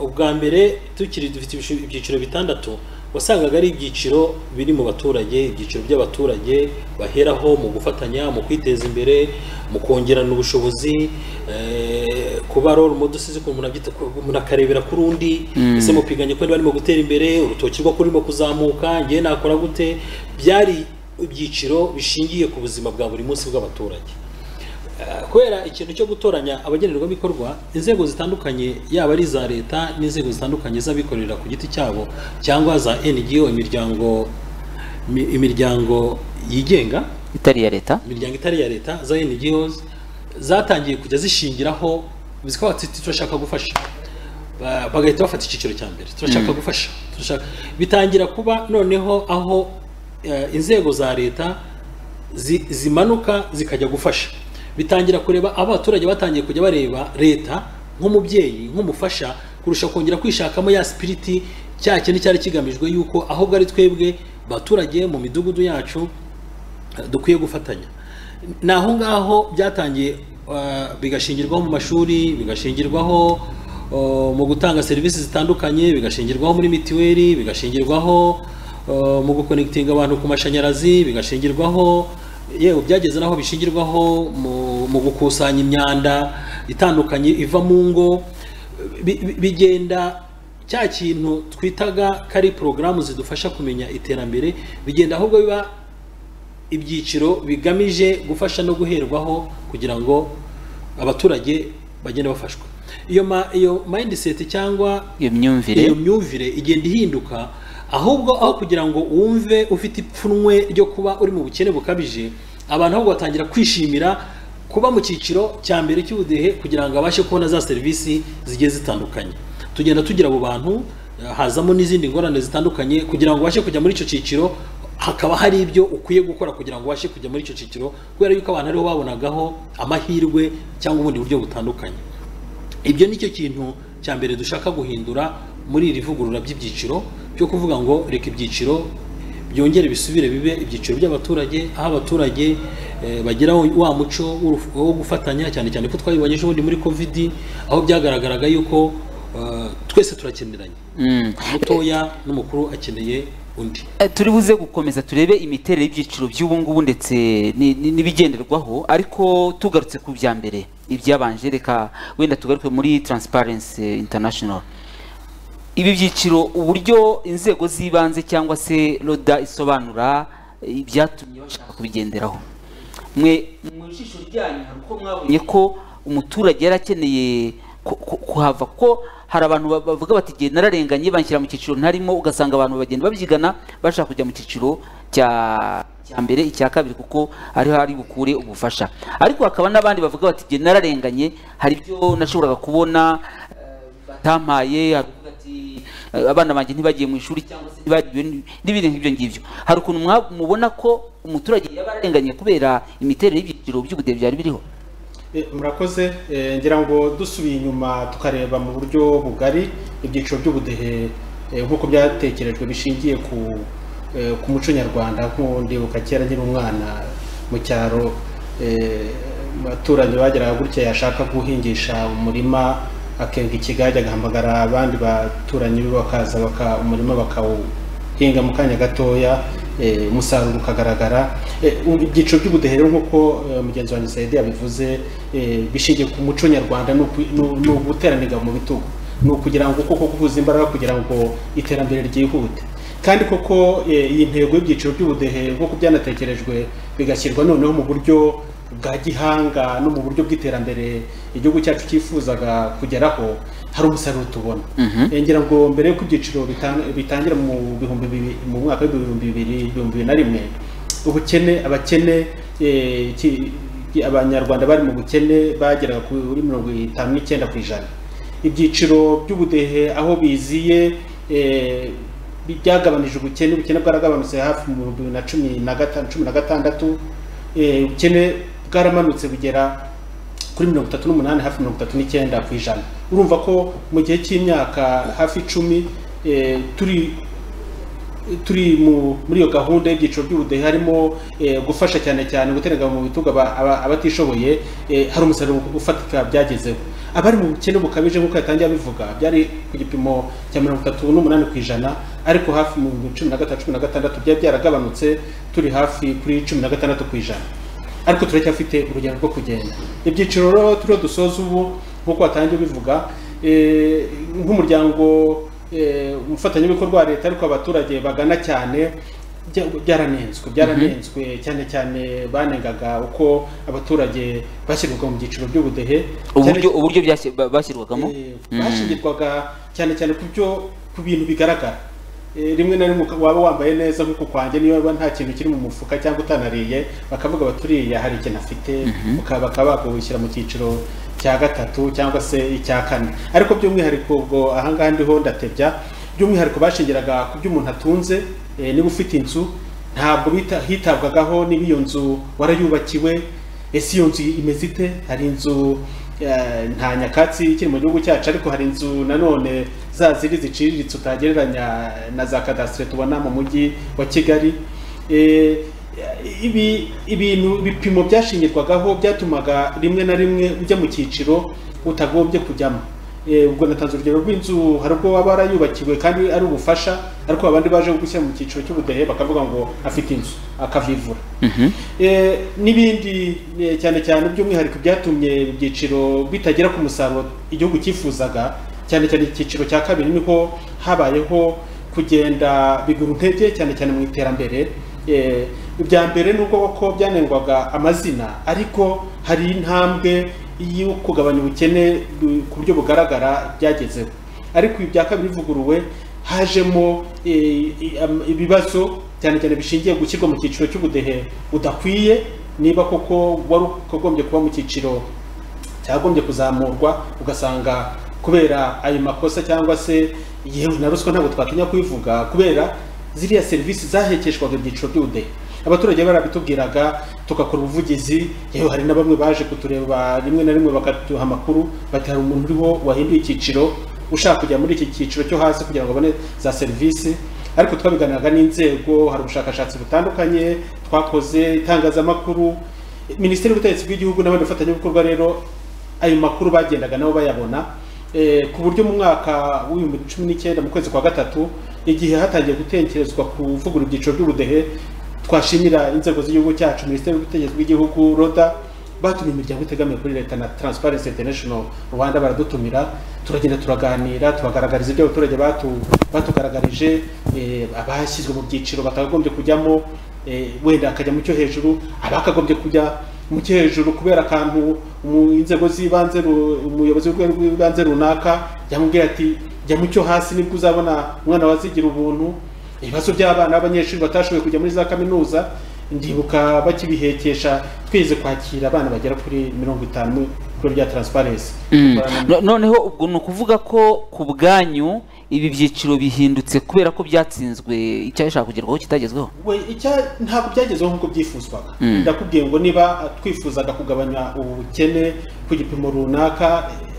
ubwa mbere tukiri dufite ibishu- ibyiciro bitandatu wasangaga ari ibyiciro biri mu baturage ibyiciro by'abaturage baheraho mu gufatanya mu kwiteza imbere mu kongerana ubushobozi eh, kuba role model usize ukuntu umuntu abyita, ko umuntu akarebera kuri undi ese mupiganye ko barimo gutera imbere urutoki rwo kurimo kuzamuka ngewe nakora gute byari ibyiciro bishingiye ku buzima bwa buri munsi bw'abaturage kubera ikintu cyo gutoranya abagenerwabikorwa inzego zitandukanye yaba ari iza leta n'inzego zitandukanye z'abikorera ku giti cyabo cyangwa za NGO imiryango mi- imiryango yigenga itari iya leta imiryango itari iya leta za NGOs zatangiye kujya zishingiraho zikaba ziti turashaka gufasha Ba- bagahita bafata icyiciro cya mbere turashaka gufasha turashaka bitangira kuba noneho aho eh, inzego za leta zi- zimanuka zikajya gufasha bitangira kureba aho abaturage batangiye kujya bareba leta nk'umubyeyi nk'umufasha kurusha kongera kwishakamo ya sipiriti cya kintu cyari kigamijwe yuko ahubwo ari twebwe abaturage mu midugudu yacu eh, dukwiye gufatanya ni aho ngaho byatangiye eh, bigashingirwaho mu mashuri bigashingirwaho eh, mu gutanga serivisi zitandukanye bigashingirwaho muri mitiweli bigashingirwaho Uh, mu gukonekitinga abantu ku mashanyarazi bigashingirwaho yewe byageze naho bishingirwaho mu- mu gukusanya imyanda itandukanye iva mu ngo Bi- bi- bigenda cya kintu twitaga ko ari porogaramu zidufasha kumenya iterambere bigenda ahubwo biba ibyiciro bigamije gufasha no guherwaho kugira ngo abaturage bagende bafashwa iyo ma- iyo mindset cyangwa iyo myumvire iyo myumvire igenda ihinduka ahubwo aho kugira ngo wumve ufite ipfunwe ryo kuba uri mu bukene bukabije abantu ahubwo batangira kwishimira kuba mu cyiciro cya mbere cy'ubudehe kugira ngo abashe kubona za serivisi zigiye zitandukanye tugenda tugira abo bantu eh, hazamo n'izindi ngorane zitandukanye kugira ngo ubashe kujya muri icyo cyiciro hakaba hari ibyo ukwiye gukora kugira ngo ubashe kujya muri icyo cyiciro kubera yuko abantu ariho babonagaho amahirwe cyangwa ubundi buryo butandukanye ibyo nicyo kintu cya mbere dushaka guhindura muri iri vugurura by'ibyiciro byo kuvuga ngo reka ibyiciro byongere bisubire bibe ibyiciro by'abaturage aho abaturage eh, bagira wa muco w'uruf- wo gufatanya cyane cyane ko twabibonye ejo bundi muri covid aho byagaragaraga yuko eh, twese turakeneranye Mm. mutoya n'umukuru akeneye undi Eh, turi buze gukomeza turebe imiterere y'ibyiciro by'ubu ngubu ndetse ni- ni- n'ibigenderwaho ariko tugarutse ku bya mbere ibyabanje reka wenda tugaruke muri transparency international ibi byiciro uburyo inzego z'ibanze cyangwa se roda isobanura eh, ibyatumye bashaka kubigenderaho mwe mu jisho ryanyu hari uko mwabonye ko umuturage yari akeneye ku- ku- kuhava ko hari abantu ba- bavuga bati igihe nararenganye banshyira mu cyiciro ntarimo ugasanga abantu bagenda babyigana bashaka kujya mu cyiciro cya cya mbere icya kabiri kuko ariho ari bukure ubufasha ariko hakaba n'abandi bavuga bati igihe nararenganye hari ibyo nashoboraga kubona eh, batampaye hari uvuga ati "Eh, abana banjye ntibagiye mu ishuri cyangwa se ntibagiwe ni- n'ibindi nk'ibyo ngibyo hari ukuntu mwa- mubona ko umuturage yaba ararenganye kubera imiterere y'ibyiciro by'ubudehe byari biriho Eh, murakoze Eh, ngira ngo dusubiye inyuma tukareba mu buryo bugari ibyiciro by'ubudehe eh, nk'uko byatekerejwe bishingiye ku eh, ku muco nyarwanda nk'ubu ndibuka kera nkiri umwana mu cyaro eh, abaturanyi bageraga gutya yashaka guhingisha umurima akenga ikigage agahamagara abandi baturanyi be bakaza baka umurima bakawu hinga mu kanya gatoya eh, umusaruro ukagaragara Eh, ubu ibyiciro by'ubudehe rero nk'uko eh, mugenzi wanjye Saidi yabivuze eh, bishingiye ku muco nyarwanda ni uku- ni- ni uguteranira mu bitugu ni ukugira ngo koko guhuza imbaraga kugira ngo iterambere ryihute kandi koko eh, iyi ntego y'ibyiciro by'ubudehe nk'uko byanatekerejwe bigashyirwa noneho mu buryo bwa gihanga no mu buryo bw'iterambere igihugu cyacu cyifuzaga kugeraho hari umusaruro tubona Eh, ngira ngo mbere y'uko ibyiciro bitang- bitangira mu bihumbi bibi- mu mwaka w'ibihumbi bibiri ibihumbi bibiri na rimwe ubukene abakene eh, ki- ki- abanyarwanda bari mu bukene bageraga kuri mirongo itanu n'icyenda ku ijana ibyiciro by'ubudehe aho biziye eh, bi- byagabanije ubukene ubukene bwaragabanutse hafi mu bihumbi bibiri na cumi na gatanu cumi na gatandatu eh, ubukene bwaramanutse bugera kuri mirongo itatu n'umunani hafi mirongo itatu n'icyenda ku ijana urumva ko mu gihe cy'imyaka hafi icumi eh, turi turi mu muri iyo gahunda y'ibyiciro by'ubudehe harimo eh, gufasha cyane cyane guterega mu bitugu aba- aba- abatishoboye eh, hari umusaruro ufatika byagezeho abari mu bukene bukabije nk'uko yatangiye abivuga byari ku gipimo cya mirongo itatu n'umunani ku ijana ariko hafi mu bihumbi cumi na gatanu cumi na gatandatu byari byaragabanutse turi hafi kuri cumi na gatandatu ku ijana ariko turacyafite urugendo rwo kugenda ibyiciro rero turiho dusoza ubu nk'uko watangiye ubivuga eh, nk'umuryango eh, umufatanyabikorwa wa leta ariko abaturage bagana cyane bya- byaranenzwe byaranenzwe cyane cyane banengaga uko abaturage bashyirwaga mu byiciro by'ubudehe Cyane- uburyo uburyo byashy- ba- bashyirwagamo Eh, Mm. bashingirwaga cyane cyane ku byo ku bintu bigaragara Eh, rimwe na rimwe uka- waba wambaye neza nk'uko kwanjye niyo waba nta kintu kiri mu mufuka cyangwa utanariye bakavuga baturiya hari ikintu afite uka- bakaba bakawushyira mu cyiciro cya gatatu cyangwa se icya kane ariko by'umwihariko ubwo ahangaha ndiho ndatebya by'umwihariko bashingiraga ku byo umuntu atunze eh, niba ufite inzu ntabwo bita- hitabwagaho niba iyo nzu warayubakiwe ese iyo nzu imeze ite hari inzu eh, nta nyakatsi ikiri mu gihugu cyacu ariko hari inzu nanone za ziri ziciriritse utagereranya na za kadasitire tubona mu mujyi wa kigali Eh, ibi ibintu ibipimo byashingirwagaho byatumaga rimwe na rimwe ujya mu cyiciro utagombye kujyamo Eh, ubwo natanze urugero rw'inzu hari ubwo waba warayubakiwe kandi ari ubufasha ariko abandi baje gushyira mu cyiciro cy'ubudehe bakavuga ngo afite inzu akavivura Eh, n'ibindi eh, cyane cyane by'umwihariko byatumye ibyiciro bitagera ku musaruro igihugu cyifuzaga cyane cyane icyiciro cya kabiri niho habayeho kugenda bigura intege cyane cyane mu iterambere Eh, ibya mbere nubwo koko byanengwaga amazina ariko hari intambwe yo kugabanya ubukene bu- ku buryo bugaragara byagezeho ariko ibi bya kabiri bivuguruwe hajemo eh, i- am- ibibazo cyane cyane bishingiye gushyirwa mu cyiciro cy'ubudehe budakwiye niba koko wari ugombye kuba mu cyiciro cyagombye kuzamurwa ugasanga kubera ayo makosa cyangwa se yewe na ruswa ntabwo twatinya kubivuga kubera ziriya serivisi zahekeshwaga ibyiciro by'ubudehe abaturage barabitubwiraga tugakora ubuvugizi yewe hari na bamwe baje kutureba rimwe na rimwe bakaduha amakuru bati hari umuntu uriho wahinduye icyiciro ushaka kujya muri iki cyiciro cyo hasi kugira ngo abone za serivisi ariko twabiganiraga n'inzego hari ubushakashatsi butandukanye twakoze itangazamakuru minisiteri y'ubutegetsi bw'igihugu n'abandi bafatanyabikorwa rero ayo makuru bagendaga nabo bayabona Eh, ku buryo mu mwaka w'ibihumbi cumi n'icyenda mu kwezi kwa gatatu igihe hatangiye gutekerezwa kuvugura ibyiciro by'ubudehe twashimira inzego z'igihugu cyacu minisiteri y'ubutegetsi bw'igihugu roda batumiye imiryango itegamiye kuri leta na transparency international rwanda baradutumira turagenda turaganira tubagaragariza ibyo abaturage batu- batugaragarije eh, abashyizwe mu byiciro batakagombye kujyamo eh, wenda akajya mu cyo hejuru abakagombye kujya mu cyo hejuru kubera akantu mu inzego z'ibanze ru- umuyobozi w'urwego rw'ibanze runaka yamubwira ati jya mu cyo hasi nibwo uzabona umwana wazigira ubuntu ibibazo by'abana b'abanyeshuri batashoboye kujya muri za kaminuza ndibuka bakibihekesha twigeze kwakira abana bagera kuri mirongo itanu ku biro bya transparency Mm. No- noneho ubwo ni ukuvuga ko ku bwanyu ibi byiciro bihindutse kubera ko byatsinzwe icyashaka kugerwaho kitagezweho we icya ntabwo byagezeho nk'uko byifuzwaga Mm. ndakubwiye ngo niba twifuzaga kugabanya ubukene ku gipimo runaka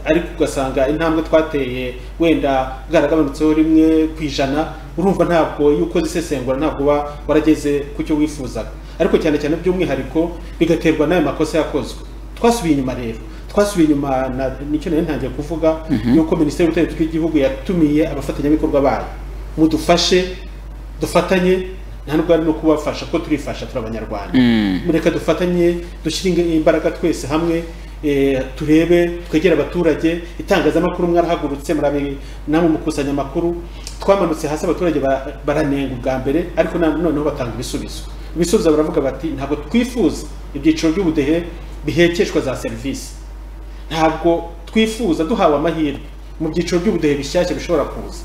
ariko ugasanga intambwe twateye wenda bwaragabanutseho rimwe ku ijana urumva ntabwo iyo ukoze isesengura ntabwo uba warageze ku cyo wifuzaga ariko cyane cyane by'umwihariko bigaterwa n'ayo makosa yakozwe twasubiye inyuma rero twasubiye inyuma na- nicyo nari ntangiye kuvuga yuko minisiteri y'ubutegetsi bw'igihugu yatumiye abafatanyabikorwa bayo mudufashe dufatanye nta nubwo ari no kubafasha ko turifasha turi abanyarwanda Mm. reka dufatanye dushyire inge- imbaraga twese hamwe eh, turebe twegere abaturage itangazamakuru mwarahagurutse murabe namwe mukusanya amakuru twamanutse hasi abaturage bara- baranenga ubwa mbere ariko na- noneho batanga ibisubizo ibisubizo baravuga bati ntabwo twifuza ibyiciro by'ubudehe bihekeshwa za serivisi ntabwo twifuza duhawe amahirwe mu byiciro by'ubudehe bishyashya bishobora kuza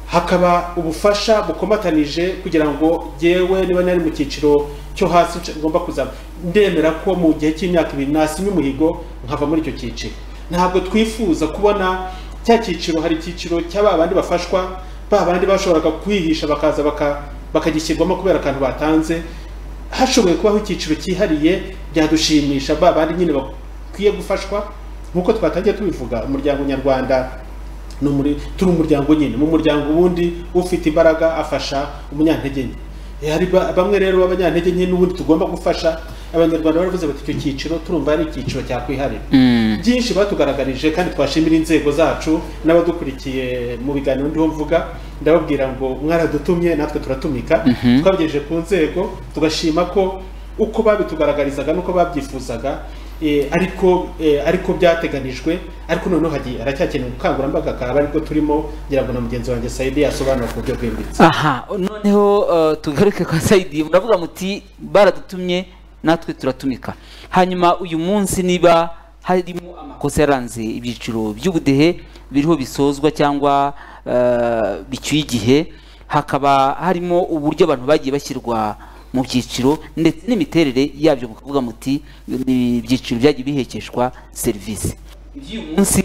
hakaba ubufasha bukomatanije kugira ngo jyewe niba nari mu cyiciro cyo hasi nca- ngomba kuzaba ndemera ko mu gihe cy'imyaka ibiri nasinya umuhigo nkava muri icyo cyiciro ntabwo twifuza kubona cya cyiciro hari icyiciro cya ba bandi bafashwa ba bandi bashoboraga kwihisha bakaza baka- bakagishyirwamo kubera akantu batanze hashoboye kubaho icyiciro cyihariye byadushimisha ba bandi nyine bakwiye gufashwa nk'uko twatangiye tubivuga umuryango nyarwanda ni umuri- turi umuryango nyine mu muryango ubundi ufite imbaraga afasha umunyantege nke Eh, hari ba- bamwe rero b'abanyantege nke n'ubundi tugomba gufasha abanyarwanda baravuze bati icyo cyiciro turumva ari icyiciro cyakwiharira Mm. byinshi batugaragarije kandi twashimira inzego zacu n'abadukurikiye mu biganiro ndiho mvuga ndababwira ngo mwaradutumye natwe turatumika twabigejeje ku nzego tugashima ko uko babitugaragarizaga n'uko babyifuzaga eh, ariko eh, ariko byateganijwe ariko noneho hagiye haracyakenewe ubukangurambaga akaba aribwo turimo ngira ngo na mugenzi wanjye sayidi yasobanura ku buryo bwimbitse aha noneho eh, tugaruke kwa sayidi muravuga muti baradutumye natwe turatumika hanyuma uyu munsi niba harimo amakosa yaranze ibyiciro by'ubudehe biriho bisozwa cyangwa eh, bicyuye igihe hakaba harimo uburyo abantu bagiye bashyirwa mu byiciro ndetse n'imiterere yabyo mukavuga muti ni ibyiciro byagiye bihekeshwa serivisi iby'uyu munsi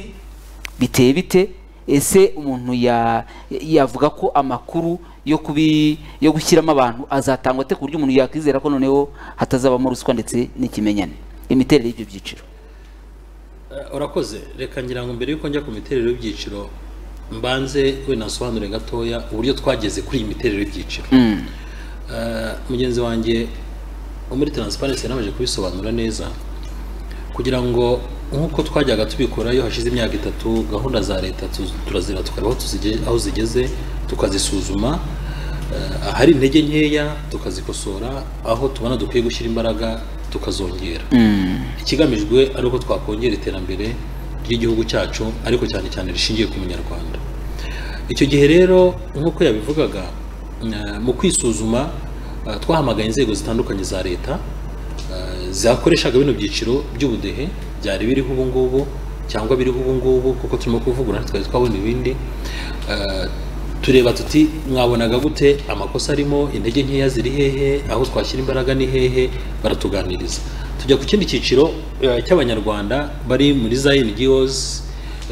biteye bite ese umuntu ya yavuga ko amakuru yo kubi yo gushyiramo abantu azatangwa ate ku buryo umuntu yakwizera ko noneho hatazabamo ruswa ndetse n'ikimenyane imiterere y'ibyo byiciro Eh, urakoze reka ngira ngo mbere yuko njya ku miterere y'ibyiciro mbanze we nasobanure gatoya uburyo twageze kuri iyi miterere y'ibyiciro Mm. Eh, mugenzi wanjye wo muri transparency yanabanje kubisobanura neza kugira ngo nk'uko twajyaga tubikora iyo hashize imyaka itatu gahunda za leta tu- turazira tukareba aho tuzige- aho zigeze tukazisuzuma eh, ahari intege nkeya tukazikosora aho tubona dukwiye gushyira imbaraga tukazongera Mm. ikigamijwe ari uko twakongera iterambere ry'igihugu cyacu ariko cyane cyane rishingiye ku munyarwanda icyo gihe rero nk'uko yabivugaga eh, mu kwisuzuma Uh, twahamagaye inzego zitandukanye za leta uh, zakoreshaga bino byiciro by'ubudehe byari biriho ubu ngubu cyangwa biriho ubu ngubu kuko turimo kuvugurura twari twabona ibindi Uh, tureba tuti mwabonaga gute amakosa arimo intege nkeya ziri hehe aho twashyira imbaraga ni hehe baratuganiriza tujya ku kindi cyiciro uh, cy'abanyarwanda bari muri za NGOs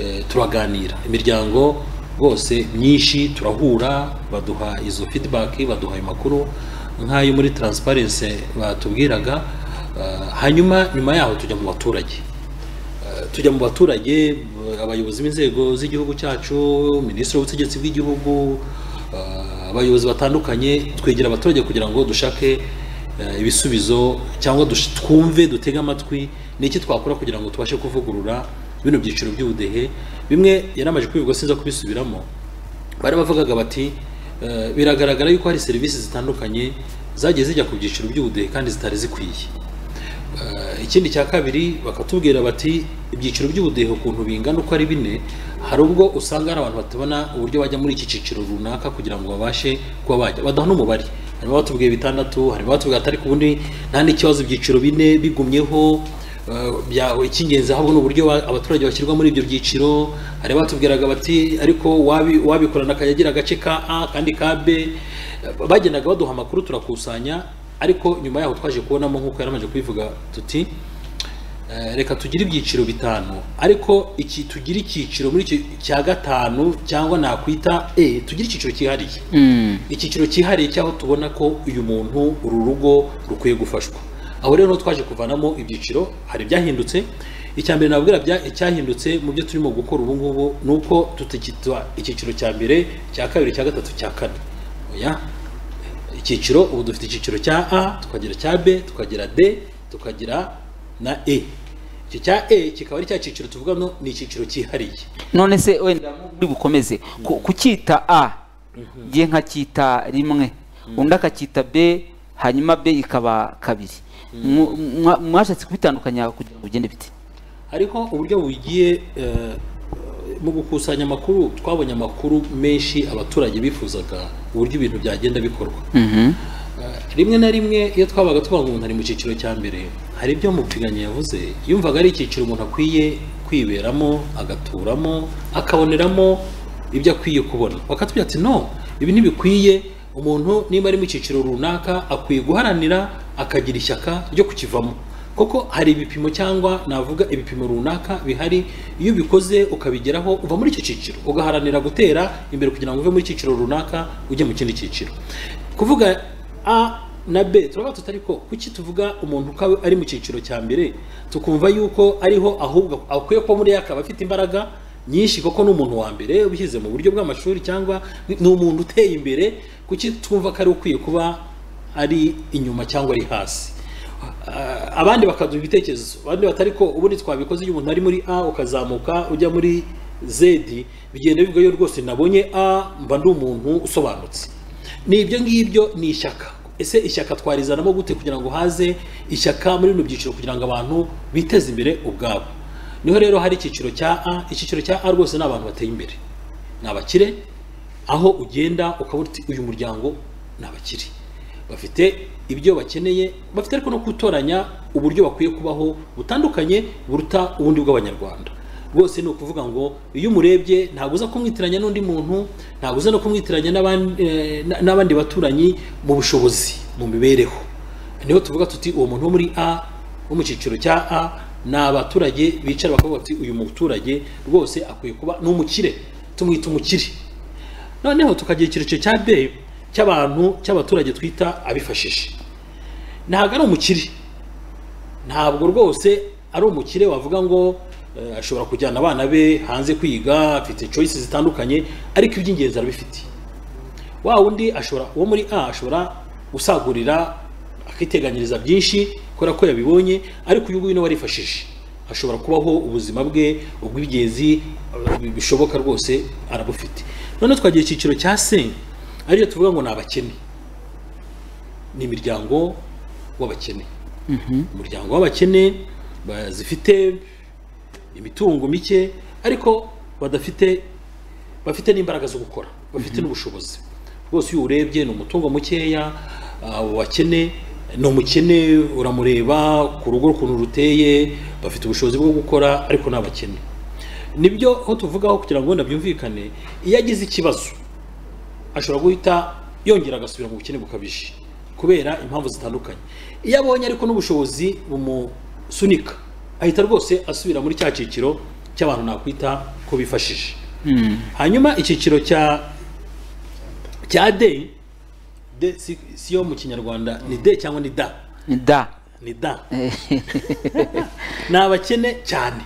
eh, turaganira imiryango rwose myinshi turahura baduha izo feedback baduha ayo makuru nk'ayo muri transparency batubwiraga uh, hanyuma nyuma yaho tujya mu baturage Eh, tujya mu baturage eh, abayobozi b'inzego z'igihugu cyacu minisitiri w'ubutegetsi bw'igihugu eh, abayobozi batandukanye twegera abaturage kugira ngo dushake eh, ibisubizo cyangwa dush- twumve dutege amatwi n'iki twakora kugira ngo tubashe kuvugurura bino byiciro by'ubudehe bimwe yaramaje kubivuga sinza kubisubiramo bari bavugaga bati eh, biragaragara yuko hari serivisi zitandukanye zagiye zijya ku byiciro by'ubudehe kandi zitari zikwiye Eh, ikindi cya kabiri bakatubwira bati ibyiciro by'ubudehe ukuntu bingana uko ari bine hari ubwo usanga hari abantu batabona uburyo bajya muri iki cyiciro runaka kugira ngo babashe kuba bajya badaha n'umubare harimo abatubwiye bitandatu harimo abatubwiye atari ku bundi nta n'ikibazo ibyiciro bine bigumyeho eh, bya- icy'ingenzi ahubwo ni uburyo ba- abaturage bashyirwa muri ibyo byiciro hari abatubwiraga bati ariko wabi- wabikorana akayagira agace ka a kandi ka b Eh, bagendaga baduha amakuru turakusanya ariko nyuma yaho twaje kubonamo nk'uko yaramaze kubivuga tuti eh, reka tugire ibyiciro bitanu ariko iki tugire icyiciro muri icyo cya gatanu cyangwa nakwita e tugire icyiciro cyihariye Mm. icyiciro cyihariye cy'aho tubona ko uyu muntu uru rugo rukwiye gufashwa aho rero niho twaje kuvanamo ibyiciro hari ibyahindutse icya mbere nababwira bya- icyahindutse mu byo turimo gukora ubu ngubu ni uko tutakitwa icyiciro cya mbere cya kabiri cya gatatu cya kane oya icyiciro ubu dufite icyiciro cya a tukagira cya b tukagira d tukagira na e icyo cya e kikaba ari cya cyiciro tuvuga no ni icyiciro cyihariye none se wenda muri bukomeze ku- kucyita a ngiye nkacyita rimwe undi akacyita b hanyuma b ikaba kabiri Mwa- mwa- mwashatse kubitandukanya kugira ngo bigende bite hariho uburyo bugiye eh, mu gukusanya amakuru twabonye amakuru menshi abaturage bifuzaga uburyo ibintu byagenda bikorwa Mhm. Eh, rimwe na rimwe iyo twabaga tuvuga ngo umuntu ari mu cyiciro cya mbere hari ibyo mupiganyi yavuze yumvaga ari icyiciro umuntu akwiye kwiberamo agaturamo akaboneramo ibyo akwiye kubona bakatubwira ati no ibi ntibikwiye umuntu niba ari mu cyiciro runaka akwiye guharanira akagira ishyaka ryo kukivamo koko hari ibipimo cyangwa navuga ibipimo runaka bihari iyo ubikoze ukabigeraho uva muri icyo cyiciro ugaharanira gutera imbere kugira ngo uve muri icyiciro runaka ujye mu kindi cyiciro kuvuga a na b turaba tutari ko kuki tuvuga umuntu uko ari mu cyiciro cya mbere tukumva yuko ariho ahubwo akwiye kuba muri akaba afite imbaraga nyinshi koko ni umuntu wa mbere ubishyize mu buryo bw'amashuri cyangwa ni ni umuntu uteye imbere kuki twumva ko ari ukwiye kuba ari inyuma cyangwa ari hasi Ah, abandi bakaduha ibitekerezo abandi batari ko ubundi twabikoze iyo umuntu ari muri a ukazamuka ujya muri z bigenda bivuga yo rwose nabonye a mba ndi umuntu usobanutse ni ibyo ngibyo ni ishyaka ese ishyaka twarizanamo gute kugira ngo haze ishyaka muri bino byiciro kugira ngo abantu biteze imbere ubwabo niho rero hari icyiciro cya a icyiciro cya a rwose ni abantu bateye imbere ni abakire aho ugenda ukabona uti uyu muryango ni abakire bafite ibyo bakeneye bafite ariko no gutoranya uburyo bakwiye kubaho butandukanye buruta ubundi bw'abanyarwanda rwose ni ukuvuga ngo iyo umurebye ntabwo uza kumwitiranya n'undi muntu ntabwo uza no kumwitiranya n'aban- eh, na- n'abandi baturanyi mu bushobozi mu mibereho niho tuvuga tuti uwo muntu wo muri a wo mu cyiciro cya a ni abaturage bicara bakavuga bati uyu muturage rwose akwiye kuba ni umukire tumwita umukire noneho tukagira icyiciro cya b cy'abantu cy'abaturage twita abifashije ntabwo ari umukire ntabwo rwose ari umukire wavuga ngo eh, ashobora kujyana abana be hanze kwiga afite choices zitandukanye ariko iby'ingenzi arabifitiye wa wundi ashobora uwo muri a ashobora gusagurira akiteganyiriza byinshi kubera ko yabibonye ariko uyu nguyu nawe arifashije ashobora kubaho ubuzima bwe ubw'ibigezi eh, bishoboka rwose arabufite noneho twagira icyiciro cya se aricyo tuvuga ngo ni abakene ni imiryango w'abakene umuryango w'abakene ba- zifite imitungo mike ariko badafite bafite n'imbaraga zo gukora bafite n'ubushobozi rwose iyo uwurebye ni umutungo mukeya wakene ni umukene uramureba ku rugo ukuntu ruteye bafite ubushobozi bwo gukora ariko ni abakene nibyo aho tuvugaho kugira ngo wenda byumvikane iyo agize ikibazo ashobora guhita yongera agasubira mu bukene bukabije kubera impamvu zitandukanye iyo abonye ariko n'ubushobozi bumusunika ahita rwose asubira muri cya cyiciro cy'abantu nakwita ko bifashije hanyuma icyiciro cya cya d de si, si yo mu kinyarwanda ni de cyangwa ni da ni da ni da ni abakene cyane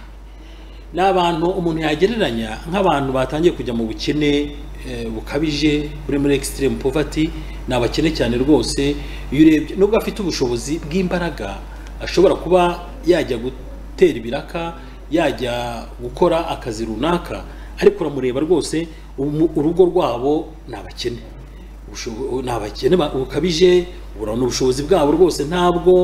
ni abantu umuntu yagereranya nk'abantu batangiye kujya mu bukene eh, bukabije buri muri extreme poverty ni abakene cyane rwose iyo urebye nubwo afite ubushobozi bw'imbaraga ashobora kuba yajya gutera ibiraka yajya gukora akazi runaka ariko uramureba rwose umu- urugo rwabo ni abakene Ubusho- ni abakene ba- bukabije urabona ubushobozi bwabo rwose ntabwo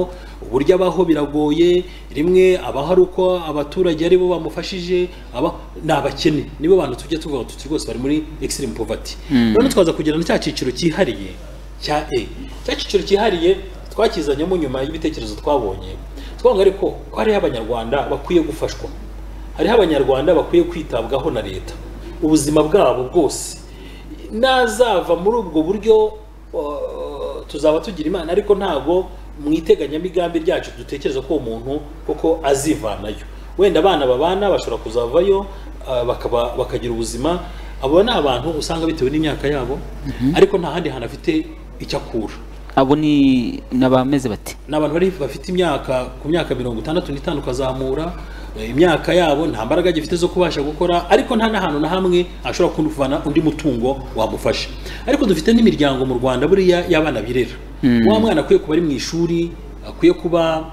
uburyo abaho biragoye rimwe abaho ari uko abaturage ari bo bamufashije aba ni abakene nibo bantu tujya tuvuga tuti rwose bari muri extreme poverty none twaza kugera na cya cyiciro cyihariye cya e cya cyiciro cyihariye twakizanyemo nyuma y'ibitekerezo twabonye twavuga ariko ko hariho abanyarwanda bakwiye gufashwa hariho abanyarwanda bakwiye kwitabwaho na leta ubuzima bwabo bwose nazava muri ubwo buryo uh, tuzaba tugira imana ariko ntabwo mu iteganyamigambi ryacu dutekereza ko uwo muntu koko azivanayo wenda abana babana bashobora kuzavayo uh, bakaba bakagira ubuzima abo ni abantu usanga bitewe n'imyaka yabo ariko nta handi hantu afite icyo akura abo ni ni abameze bati ni abantu bari bafite imyaka ku myaka mirongo itandatu n'itanu ukazamura eh, imyaka yabo nta mbaraga agifite zo kubasha gukora ariko nta n'ahantu na hamwe ashobora kuvana undi mutungo wamufasha ariko dufite n'imiryango mu rwanda buriya y'abana birera wa mwana akwiye kuba ari mu ishuri akwiye kuba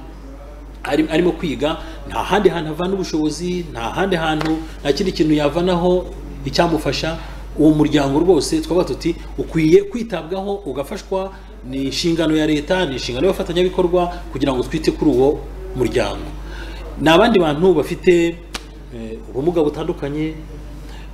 ari- arimo kwiga nta handi hantu avana ubushobozi nta handi hantu nta kindi kintu yavanaho icyamufasha uwo muryango rwose twavuga tuti ukwiye kwitabwaho ugafashwa ni inshingano ya leta ni inshingano y'abafatanyabikorwa kugira ngo twite kuri uwo muryango ni abandi bantu bafite eh, ubumuga butandukanye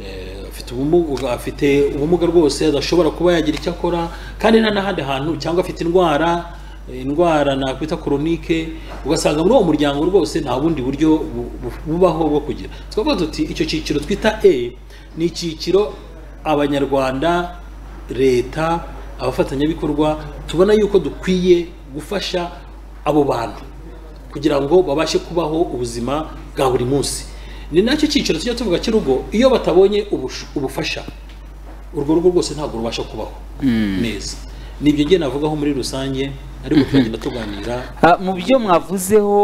Eh, afite ubumuga afite ubumuga rwose adashobora kuba yagira icyo akora kandi nta n'ahandi hantu cyangwa afite indwara eh, indwara nakwita koronike ugasanga muri uwo muryango rwose nta bundi buryo bu- bu- bubaho bwo kugira twavuga tuti icyo cyiciro twita e ni icyiciro abanyarwanda leta abafatanyabikorwa tubona yuko dukwiye gufasha abo bantu kugira ngo babashe kubaho ubuzima bwa buri munsi ni nacyo cyiciro tujya tuvuga cy'urugo iyo batabonye ubush- ubufasha urwo rugo rwose ntabwo rubasha kubaho neza ni ibyo ngiye navugaho muri rusange ariko turagenda tuganira Ah, mu byo mwavuzeho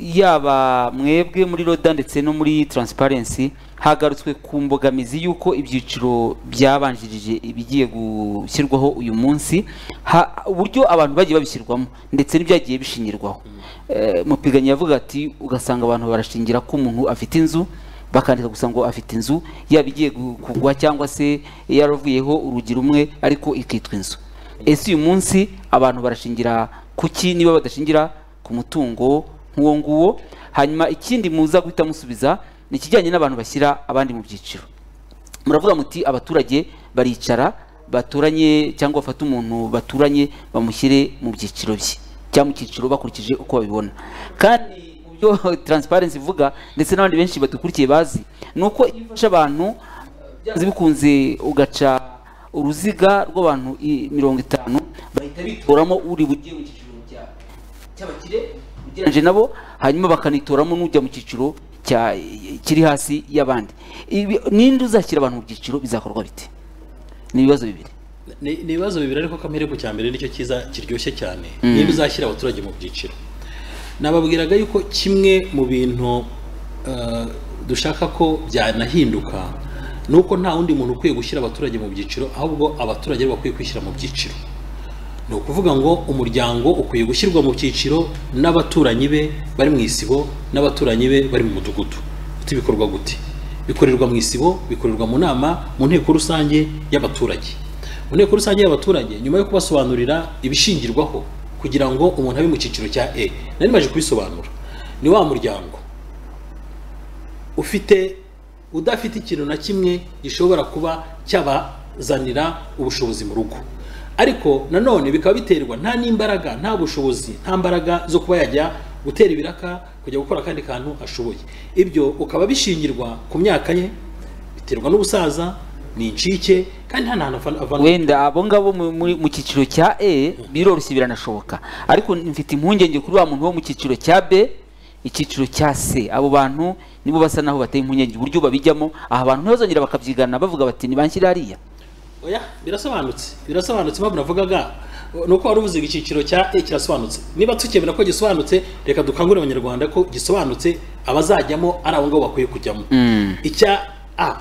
yaba mwebwe muri roda ndetse no muri transparency hagarutswe ku mbogamizi y'uko ibyiciro byabanjirije ibigiye gushyirwaho uyu munsi ha- uburyo abantu bagiye babishyirwamo ndetse n'ibyagiye bishingirwaho Eh, mupiganya yavuga ati ugasanga abantu barashingira ko umuntu afite inzu bakandika gusa ngo afite inzu yaba igiye gu- kugwa cyangwa se yaravuyeho urugi rumwe ariko ikitwa inzu ese uyu munsi abantu barashingira kuki niba badashingira ku mutungo nk'uwo nguwo hanyuma ikindi muza guhita musubiza ni ikijyanye n'abantu bashyira abandi mu byiciro muravuga muti abaturage baricara baturanye cyangwa bafate umuntu baturanye bamushyire mu byiciro bye cyangwa mu cyiciro bakurikije uko babibona kandi mu byo taransiparensi ivuga ndetse n'abandi benshi badukurikiye bazi ni uko iyo ufashe abantu byanze bikunze ugaca uruziga rw'abantu i- mirongo itanu bahita bitoramo uri bujye mu cyiciro cya cy'abakire ugereranyije nabo hanyuma bakanitoramo n'ujya mu cyiciro cya- kiri hasi y'abandi Ibi- ninde uzashyira abantu mu byiciro bizakorwa bite ni ibibazo bibiri ni ni ibibazo bibiri ariko kamere ku cya mbere nicyo cyiza kiryoshye cyane niba uzashyira abaturage mu byiciro nababwiraga yuko kimwe mu bintu eh, dushaka ko byanahinduka ni uko nta wundi muntu ukwiye gushyira abaturage mu byiciro ahubwo abaturage aribo bakwiye kwishyira mu byiciro ni ukuvuga ngo umuryango ukwiye gushyirwa mu cyiciro n'abaturanyi be bari mu isibo n'abaturanyi be bari mu mudugudu uti bikorwa gute bikorerwa mu isibo bikorerwa mu nama mu nteko rusange y'abaturage mu nteko rusange y'abaturage nyuma yo kubasobanurira ibishingirwaho kugira ngo umuntu abe mu cyiciro cya e nari maje kubisobanura ni wa muryango ufite udafite ikintu na kimwe gishobora kuba cyabazanira ubushobozi mu rugo ariko nanone bikaba biterwa nta n'imbaraga nta bushobozi nta mbaraga zo kuba yajya gutera ibiraka kujya gukora akandi kantu ashoboye ibyo ukaba bishingirwa ku myaka ye biterwa n'ubusaza ni incike kandi nta hantu avana- avana wenda abo ngabo mu- muri- mu cyiciro cya e biroroshye biranashoboka ariko mfite impungenge kuri wa muntu wo mu cyiciro cya b icyiciro cya c abo bantu nibo basa naho bateye impungenge uburyo babijyamo aha abantu ntibazongera bakabyigana bavuga bati nibanshyire hariya oya birasobanutse birasobanutse impamvu navugaga ni uko wari uvuze ngo icyiciro cya e kirasobanutse niba tukemera ko gisobanutse reka dukangurire abanyarwanda ko gisobanutse abazajyamo ari abo ngabo bakwiye kujyamo Mm. icya a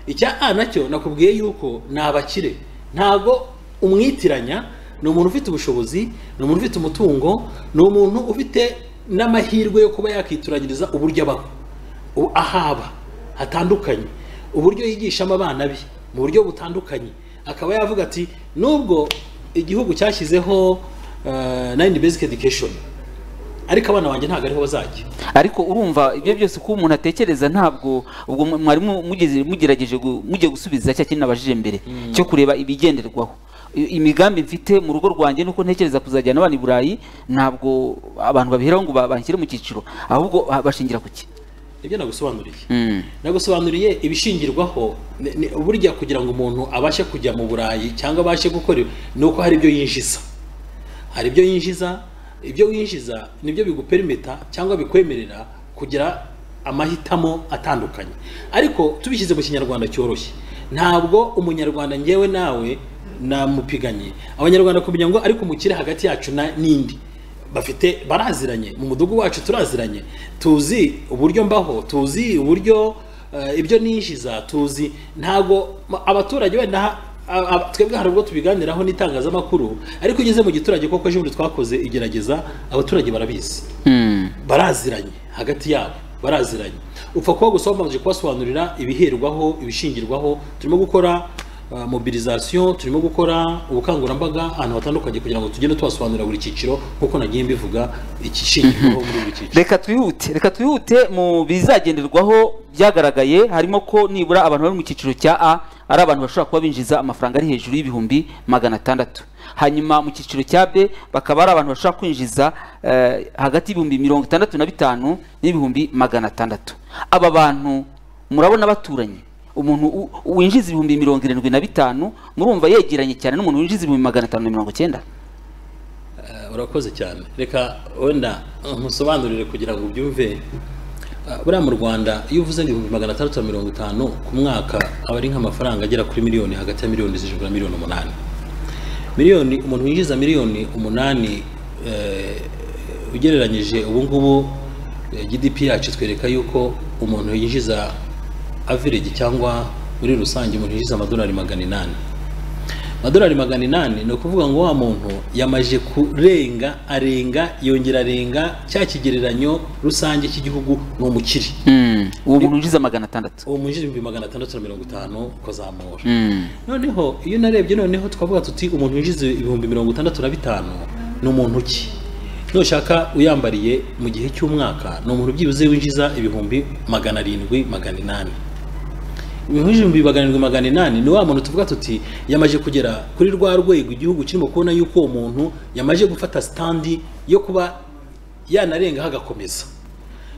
icya a nacyo nakubwiye yuko ni abakire ntabwo umwitiranya ni umuntu ufite ubushobozi ni umuntu ufite umutungo ni umuntu ufite n'amahirwe yo kuba yakituragiriza uburyo abaho u- ahaba hatandukanye uburyo yigishamo abana be mu buryo butandukanye akaba yavuga ati nubwo igihugu cyashyizeho nayini basic education ariko abana banjye ntabwo ariho bazajya ariko urumva ibyo byose uko umuntu atekereza ntabwo ubwo mu- mwarimu mugeze- mugerageje gu- mugiye gusubiza cya kintu nabajije mbere cyo kureba ibigenderwaho I- imigambi mfite mu rugo rwanjye nuko ntekereza kuzajyana abana i burayi ntabwo abantu babiheraho ngo ba- banshyire mu cyiciro ahubwo ha- bashingira ku ki nibyo nagusobanuriye Mm. nagusobanuriye ibishingirwaho ni- ni- burya kugira ngo umuntu abashe kujya mu burayi cyangwa abashe gukora ibi, ni uko hari ibyo yinjiza hari ibyo yinjiza ibyo winjiza nibyo biguperimeta cyangwa bikwemerera kugira amahitamo atandukanye ariko tubishyize mu kinyarwanda cyoroshye ntabwo umunyarwanda ngewe nawe namupiganye abanyarwanda kumenya ngo ariko umukire hagati yacu na n'indi bafite baraziranye mu mudugudu wacu turaziranye tuzi uburyo mbaho tuzi uburyo eh, ibyo ninjiza tuzi ntabwo ma- abaturage wenda ha- a- a- twebwe hari ubwo tubiganiraho n'itangazamakuru ariko ugeze mu giturage koko ejo bundi twakoze igerageza abaturage barabizi Mm. baraziranye hagati yabo baraziranye upfa kuba gusa wabanje kubasobanurira ibiherwaho ibishingirwaho turimo gukora uh, mobilisation turimo gukora ubukangurambaga ahantu hatandukanye kugira ngo tugende tubasobanurira buri cyiciro nk'uko nagiye mbivuga ikishingirwaho muri buri cyiciro reka twihute reka twihute mu bizagenderwaho byagaragaye harimo ko nibura abantu bari mu cyiciro cya a ari abantu bashobora kuba binjiza amafaranga ari hejuru y'ibihumbi magana atandatu hanyuma mu cyiciro cya b bakaba ari abantu bashobora kwinjiza eh, hagati y'ibihumbi mirongo itandatu na bitanu n'ibihumbi magana atandatu aba bantu murabona baturanye umuntu u- winjiza ibihumbi mirongo irindwi na bitanu murumva yegeranye cyane n'umuntu winjiza ibihumbi magana atanu na mirongo icyenda Eh, urakoze cyane reka wenda eh, musobanurire kugira ngo ubyumve Eh, buriya mu rwanda iyo uvuze ngo ibihumbi magana atandatu na mirongo itanu ku mwaka aba ari nk'amafaranga agera kuri miliyoni hagati ya miliyoni zirindwi na miliyoni umunani miliyoni umuntu winjiza miliyoni umunani eh, ugereranyije ubu ngubu eh, gdp yacu twereka yuko umuntu yinjiza average cyangwa muri rusange umuntu yinjiza amadolari magana inani amadolari magana inani ni ukuvuga ngo wa muntu yamaje kurenga arenga yongera arenga cya kigereranyo rusange cy'igihugu ni umukire uwo muntu winjiza magana atandatu uwo mwinjira ibihumbi magana atandatu na mirongo itanu ukazamura Mm. noneho iyo narebye noneho twavuga tuti umuntu winjiza ibihumbi mirongo itandatu na bitanu ni umuntu ki nushaka uyambariye mu gihe cy'umwaka ni umuntu byibuze winjiza ibihumbi magana arindwi magana inani ibihumbi magana arindwi magana inani ni wa muntu tuvuga tuti yamaze kugera kuri rwa rwego igihugu kirimo kubona yuko uwo muntu yamaze gufata sitandi yo kuba yanarengaho agakomeza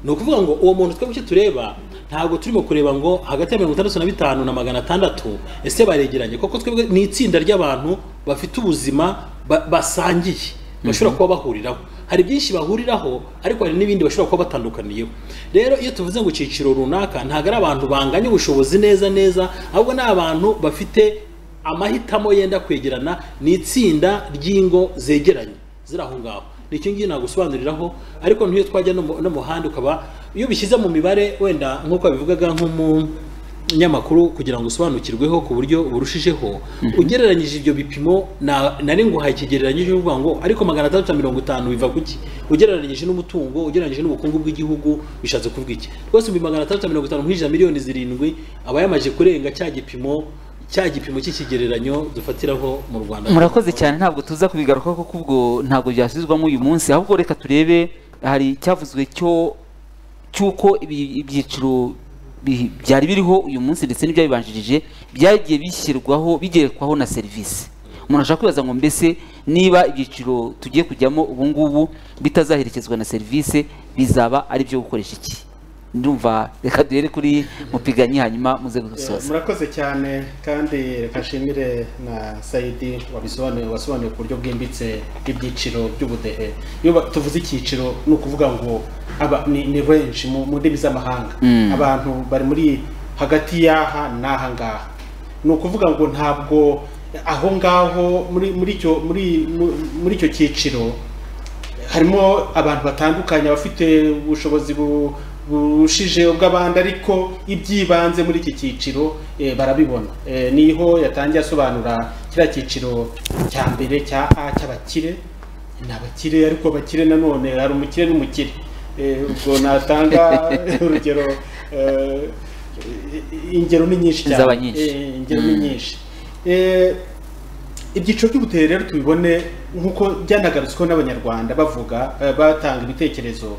ni ukuvuga ngo uwo muntu twebwe icyo tureba ntabwo turimo kureba ngo hagati ya mirongo itandatu na bitanu na magana atandatu ese baregeranye kuko twebwe ni itsinda ry'abantu bafite ubuzima ba- basangiye bashobora kuba bahuriraho hari byinshi bahuriraho ariko hari n'ibindi bashobora kuba batandukaniyeho rero iyo tuvuze ngo icyiciro runaka ntabwo ari abantu banganya ubushobozi neza neza ahubwo ni abantu bafite amahitamo yenda kwegerana ni itsinda ry'ingo zegeranye ziri aho ngaho ni icyo ngicyo nagusobanuriraho ariko n'iyo twajya no mu- no mu handi ukaba iyo ubishyize mu mibare wenda nk'uko babivugaga nk'umunyamakuru kugira ngo usobanukirweho ku buryo burushijeho ugereranyije ibyo bipimo na- nari nguhaye ikigereranyije uvuga ngo ariko magana atandatu na mirongo itanu biva ku ki ugereranyije n'umutungo ugereranyije n'ubukungu bw'igihugu bishatse kuvuga iki rwose ibihumbi magana atandatu na mirongo itanu mwinjiza miliyoni zirindwi aba yamaze kurenga cya gipimo cya gipimo cy'ikigereranyo dufatiraho mu rwanda murakoze cyane ntabwo tuza kubigaruka kuko ubwo ntabwo byasubizwamo uyu munsi ahubwo reka turebe hari icyavuzwe cyo cy'uko ibi- ibyiciro bi- byari biriho uyu munsi ndetse n'ibyabibanjirije byagiye bishyirwaho bigerekwaho na serivisi umuntu ashaka kwibaza ngo mbese niba ibyiciro tugiye kujyamo ubu ngubu bitazaherekezwa na serivisi bizaba ari ibyo gukoresha iki ndumva reka duhere kuri mupiganyi hanyuma muze gusoza murakoze cyane kandi reka nshimire na sayidi wabisobanuye wasobanuye ku buryo bwimbitse ibyiciro by'ubudehe iyo ba- tuvuze icyiciro ni ukuvuga ngo aba ni, ni benshi mu, mu ndimi z'amahanga Mm. abantu bari muri hagati y'aha n'aha ngaha ni ukuvuga ngo ntabwo aho ngaho muri muri icyo muri mu- muri icyo cyiciro harimo abantu batandukanye abafite ubushobozi bu- burushije ubw'abandi ariko ibyibanze muri iki cyiciro eh, barabibona Eh, niho yatangiye asobanura kiriya cyiciro cya mbere cya a cy'abakire ni abakire ariko abakire nanone hari umukire n'umukire Eh, ubwo natanga urugero eh, ingero ni nyinshi cyane Zaba nyinshi. Eh, ingero ni nyinshi Eh, ibyiciro by'ubudehe rero tubibone nk'uko byanagarutsweho n'abanyarwanda bavuga eh, batanga ibitekerezo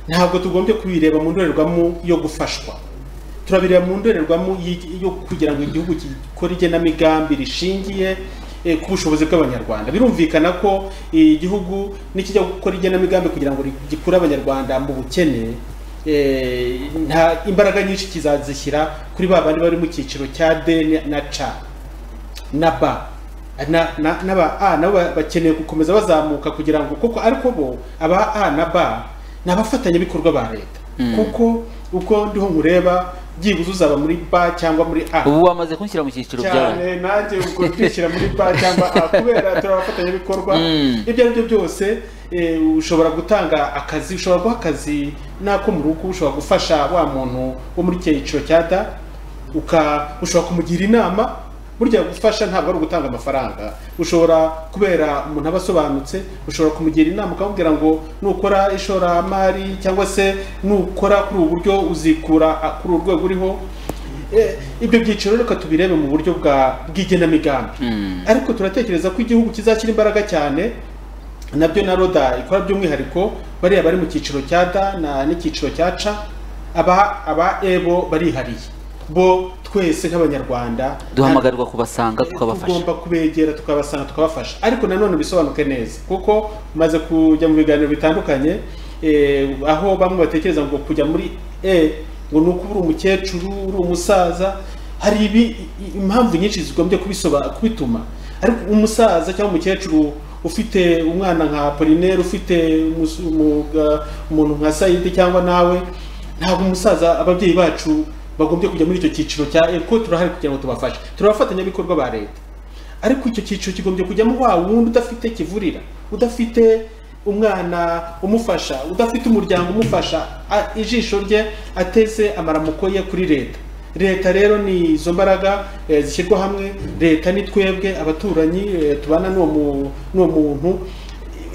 ntabwo tugombye kubireba mu ndorerwamo yo gufashwa turabireba mu ndorerwamo y'i- yo kugira ngo igihugu gikore igenamigambi rishingiye eh, ku bushobozi bw'abanyarwanda birumvikana ko eh, igihugu nikijya gukora igenamigambi kugira ngo ri- gikure abanyarwanda mu bukene eh, nta imbaraga nyinshi kizazishyira kuri ba bandi bari mu cyiciro cya d ni- na c na b na na- n'aba a nabo ba- bakeneye gukomeza bazamuka kugira ngo kuko ariko bo aba a na b ni abafatanyabikorwa ba leta kuko uko ndiho nkureba byibuze uzaba muri b cyangwa muri a ubu wamaze kunshyira mu cyiciro byawe cyane nanjye ubwo twishyira muri ba cyangwa A, kubera turi abafatanyabikorwa Mm. ibyo ari byo byose eh, ushobora gutanga akazi ushobora guha akazi n'ako mu rugo ushobora gufasha wa muntu wo muri icyo cyiciro cya da uka ushobora kumugira inama burya gufasha ntabwo ari ugutanga amafaranga ushobora kubera umuntu aba asobanutse ushobora kumugira inama ukamubwira ngo nukora ishoramari cyangwa se nukora kuri ubu buryo uzikura ah, kuri uru rwego uriho Eh, ibyo byiciro rero reka tubirebe mu buryo bwa bw'igenamigambi Mm. ariko turatekereza ko igihugu kizashyira imbaraga cyane nabyo na roda ikora by'umwihariko bariya bari mu cyiciro cya da na- n'icyiciro cya ca aba aba ebo barihariye bo twese nk'abanyarwanda duhamagarirwa kubasanga tukabafasha tugomba kubegera tukabasanga tukabafasha ariko nanone bisobanuke neza kuko maze kujya mu biganiro bitandukanye eh, aho bamwe batekereza ngo kujya muri e ngo ni uko uri umukecuru uri umusaza hari ibi i- impamvu nyinshi zigombye kubisoba- kubituma ariko umusaza cyangwa umukecuru ufite umwana nka polineri ufite umus- umuga- umuntu nka sayidi cyangwa nawe ntabwo umusaza ababyeyi bacu bagombye kujya muri icyo cyiciro cya E, kuko turahari kugira ngo tubafashe turi abafatanyabikorwa ba leta ariko icyo cyiciro kigombye kujyamo wa wundi udafite kivurira udafite umwana umufasha udafite umuryango umufasha a- ijisho rye ateze amaramuko ye kuri leta leta rero ni izo mbaraga eh, zishyirwa hamwe leta ni twebwe abaturanyi eh, tubana n'uwo mu- n'uwo muntu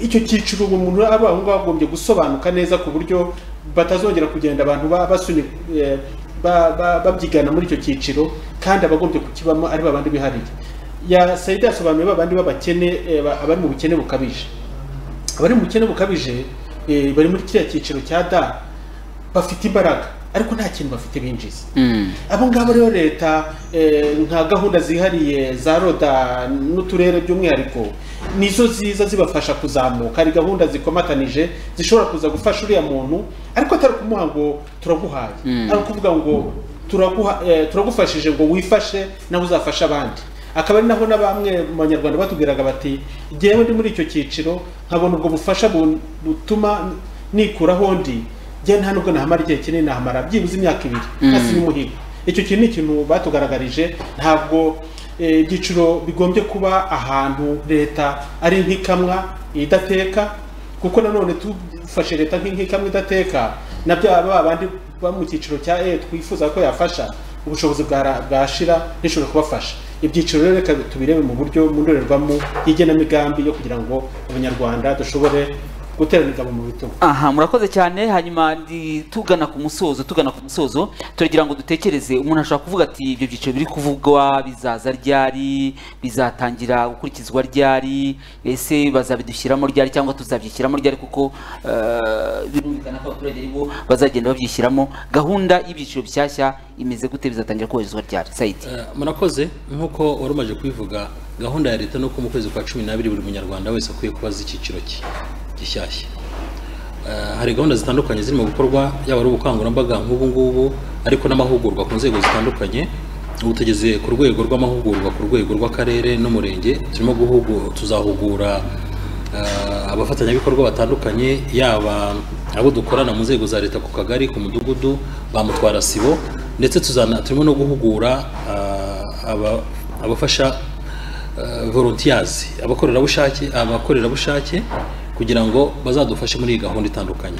icyo cyiciro uwo muntu aba aho ngaho agombye gusobanuka neza ku buryo batazongera kugenda abantu ba- basuni eh, ba- ba- babyigana muri icyo cyiciro kandi abagombye kukibamo ari babandi bihariye ya sayida yasobanuye babandi b'abakene eh, ba- abari mu bukene bukabije abari mu bukene bukabije eh, bari muri kiriya cyiciro cya da bafite imbaraga ariko nta kintu bafite binjiza Mm. abo ngabo rero leta eh, nka gahunda zihariye za roda n'uturere by'umwihariko nizo ziza zibafasha kuzamuka hari gahunda zikomatanije zishobora kuza gufasha uriya muntu ariko atari ukumuha ngo turaguhaye ari ukuvuga ngo turaguha, eh, turagufashije ngo wifashe nawe uzafashe abandi akaba ari naho na bamwe mu banyarwanda batubwiraga bati jyewe ndi muri icyo cyiciro nkabona ubwo bufasha bu- butuma nikuraho ndi njye nta nubwo nahamara igihe kinini nahamara byibuze imyaka ibiri hasi n'umuhigo icyo kintu ni ikintu batugaragarije ntabwo eh, ibyiciro bigombye kuba ahantu leta ari nk'ikamwa idateka kuko nanone tufashe leta nk'in- nk'ikamwa idateka na bya ba bandi baba mu cyiciro cya e twifuza ko yafasha ubushobozi bwara- bwashira nishobora kubafasha ibyiciro rero reka tubirebe mu buryo mu ndorerwamo y'igenamigambi yo kugira ngo abanyarwanda dushobore gutera imigabo mu bitugu aha murakoze cyane hanyuma ndi tugana ku musozo tugana ku musozo turagira ngo dutekereze umuntu ashobora kuvuga ati ibyo byiciro biri kuvugwa bizaza ryari bizatangira gukurikizwa ryari ese bazabidushyiramo ryari cyangwa tuzabyishyiramo ryari kuko eh, birumvikana ko abaturage ari bo bazagenda babyishyiramo gahunda y'ibyiciro bishyashya imeze gute bizatangira kubahirizwa ryari sayidi Eh, murakoze nk'uko wari umaze kubivuga gahunda ya leta nuko mu kwezi kwa cumi n'abiri buri munyarwanda wese akwiye kubaza icyiciro cye gishyashya Eh, hari gahunda zitandukanye zirimo gukorwa yaba ari ubukangurambaga nk'ubu ngubu ariko n'amahugurwa ku nzego zitandukanye ubu tugeze ku rwego rw'amahugurwa ku rwego rw'akarere n'umurenge turimo guhugu tuzahugura eh, abafatanyabikorwa batandukanye yaba abo dukorana mu nzego za leta ku kagari ku mudugudu ba mutwara sibo ndetse tuzana turimo no guhugura eh, aba- abafasha eh, volunteers abakorerabushake abakorerabushake kugira ngo bazadufashe muri iyi gahunda itandukanye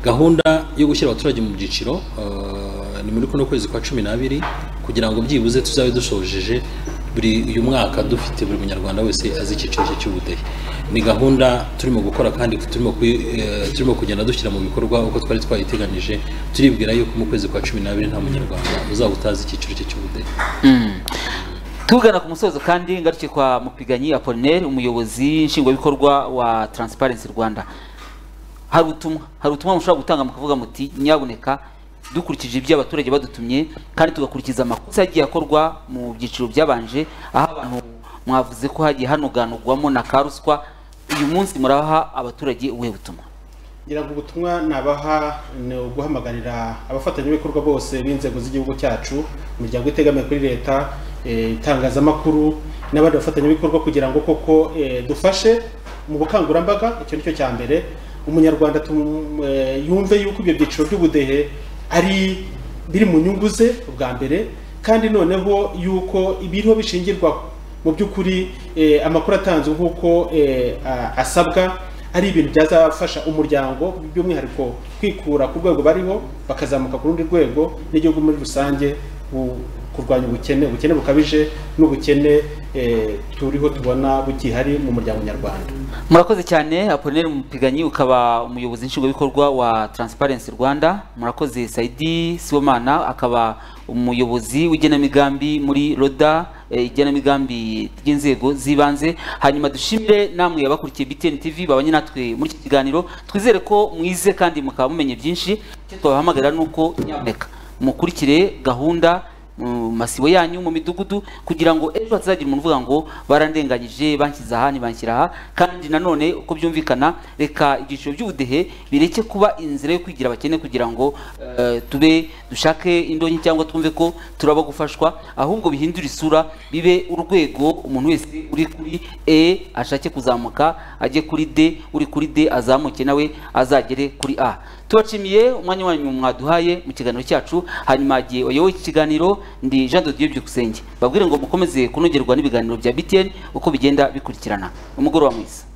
gahunda yo gushyira abaturage mu byiciro eh, ni muri kuno kwezi kwa cumi n'abiri kugira ngo byibuze tuzabe dushojeje buri uyu mwaka dufite buri munyarwanda wese azi icyiciro cye cy'ubudehe ni gahunda turimo gukora kandi turimo, kuyi- eh, turimo kugenda dushyira mu bikorwa uko twari twayiteganyije turibwira yuko mu kwezi kwa cumi n'abiri nta munyarwanda uzaba utazi icyiciro cye cy'ubudehe tugana ku musozo kandi ngaruke kwa mupiganyi apolinaire umuyobozi nshingwabikorwa wa transparency rwanda hari ubutumwa hari ubutumwa mushobora gutanga mukavuga muti nyabuneka dukurikije ibyo abaturage badutumye kandi tugakurikiza amakosa yagiye akorwa mu byiciro byabanje aho abantu mwavuze ko hagiye hanoganurwamo na karuswa uyu munsi muraha abaturage ubuhe butumwa ngira ngo ubutumwa nabaha ni uguhamagarira abafatanyabikorwa bose b'inzego z'igihugu cyacu imiryango itegamiye kuri leta eh, itangazamakuru n'abandi bafatanyabikorwa kugira ngo koko eh, dufashe mu bukangurambaga icyo ni cyo cya mbere umunyarwanda tum- eh, yumve yuko ibyo byiciro by'ubudehe ari biri mu nyungu ze ubwa mbere kandi noneho yuko ibiriho bishingirwaho mu by'ukuri eh, amakuru atanzwe nk'uko eh, a- asabwa ari ibintu byazafasha umuryango by'umwihariko kwikura ku rwego bariho bakazamuka ku rundi rwego n'igihugu muri rusange ku- kurwanya ubukene ubukene bukabije n'ubukene eh, turiho tubona bugihari mu muryango nyarwanda murakoze cyane apolinaire mupiganyi ukaba umuyobozi nshingwabikorwa wa transparency rwanda murakoze saidi siwomana akaba umuyobozi w'igenamigambi muri roda eh, igenamigambi ry'inzego z'ibanze hanyuma dushimire namwe abakurikiye btn tv babanye natwe muri iki kiganiro twizere ko mwize kandi mukaba mumenye byinshi icyo twabahamagara ni uko nyaboneka mukurikire gahunda mu masibo yanyu mu midugudu kugira ngo ejo hatazagira umuntu uvuga ngo barandenganyije banshyize aha ntibanshyira aha kandi nanone uko byumvikana reka ibyiciro by'ubudehe bireke kuba inzira yo kwigira abakene kugira ngo eh, tube dushake indonke cyangwa twumve ko turaba gufashwa ahubwo bihindure isura bibe urwego umuntu wese uri kuri e ashake kuzamuka ajye kuri d uri kuri d azamuke nawe azagere kuri a tubashimiye umwanya wanyu mwaduhaye mu kiganiro cyacu hanyuma igihe wayoboye iki kiganiro ndi jean de dieu byukusenge babwire ngo mukomeze kunogerwa n'ibiganiro bya btn uko bigenda bikurikirana umugoroba mwiza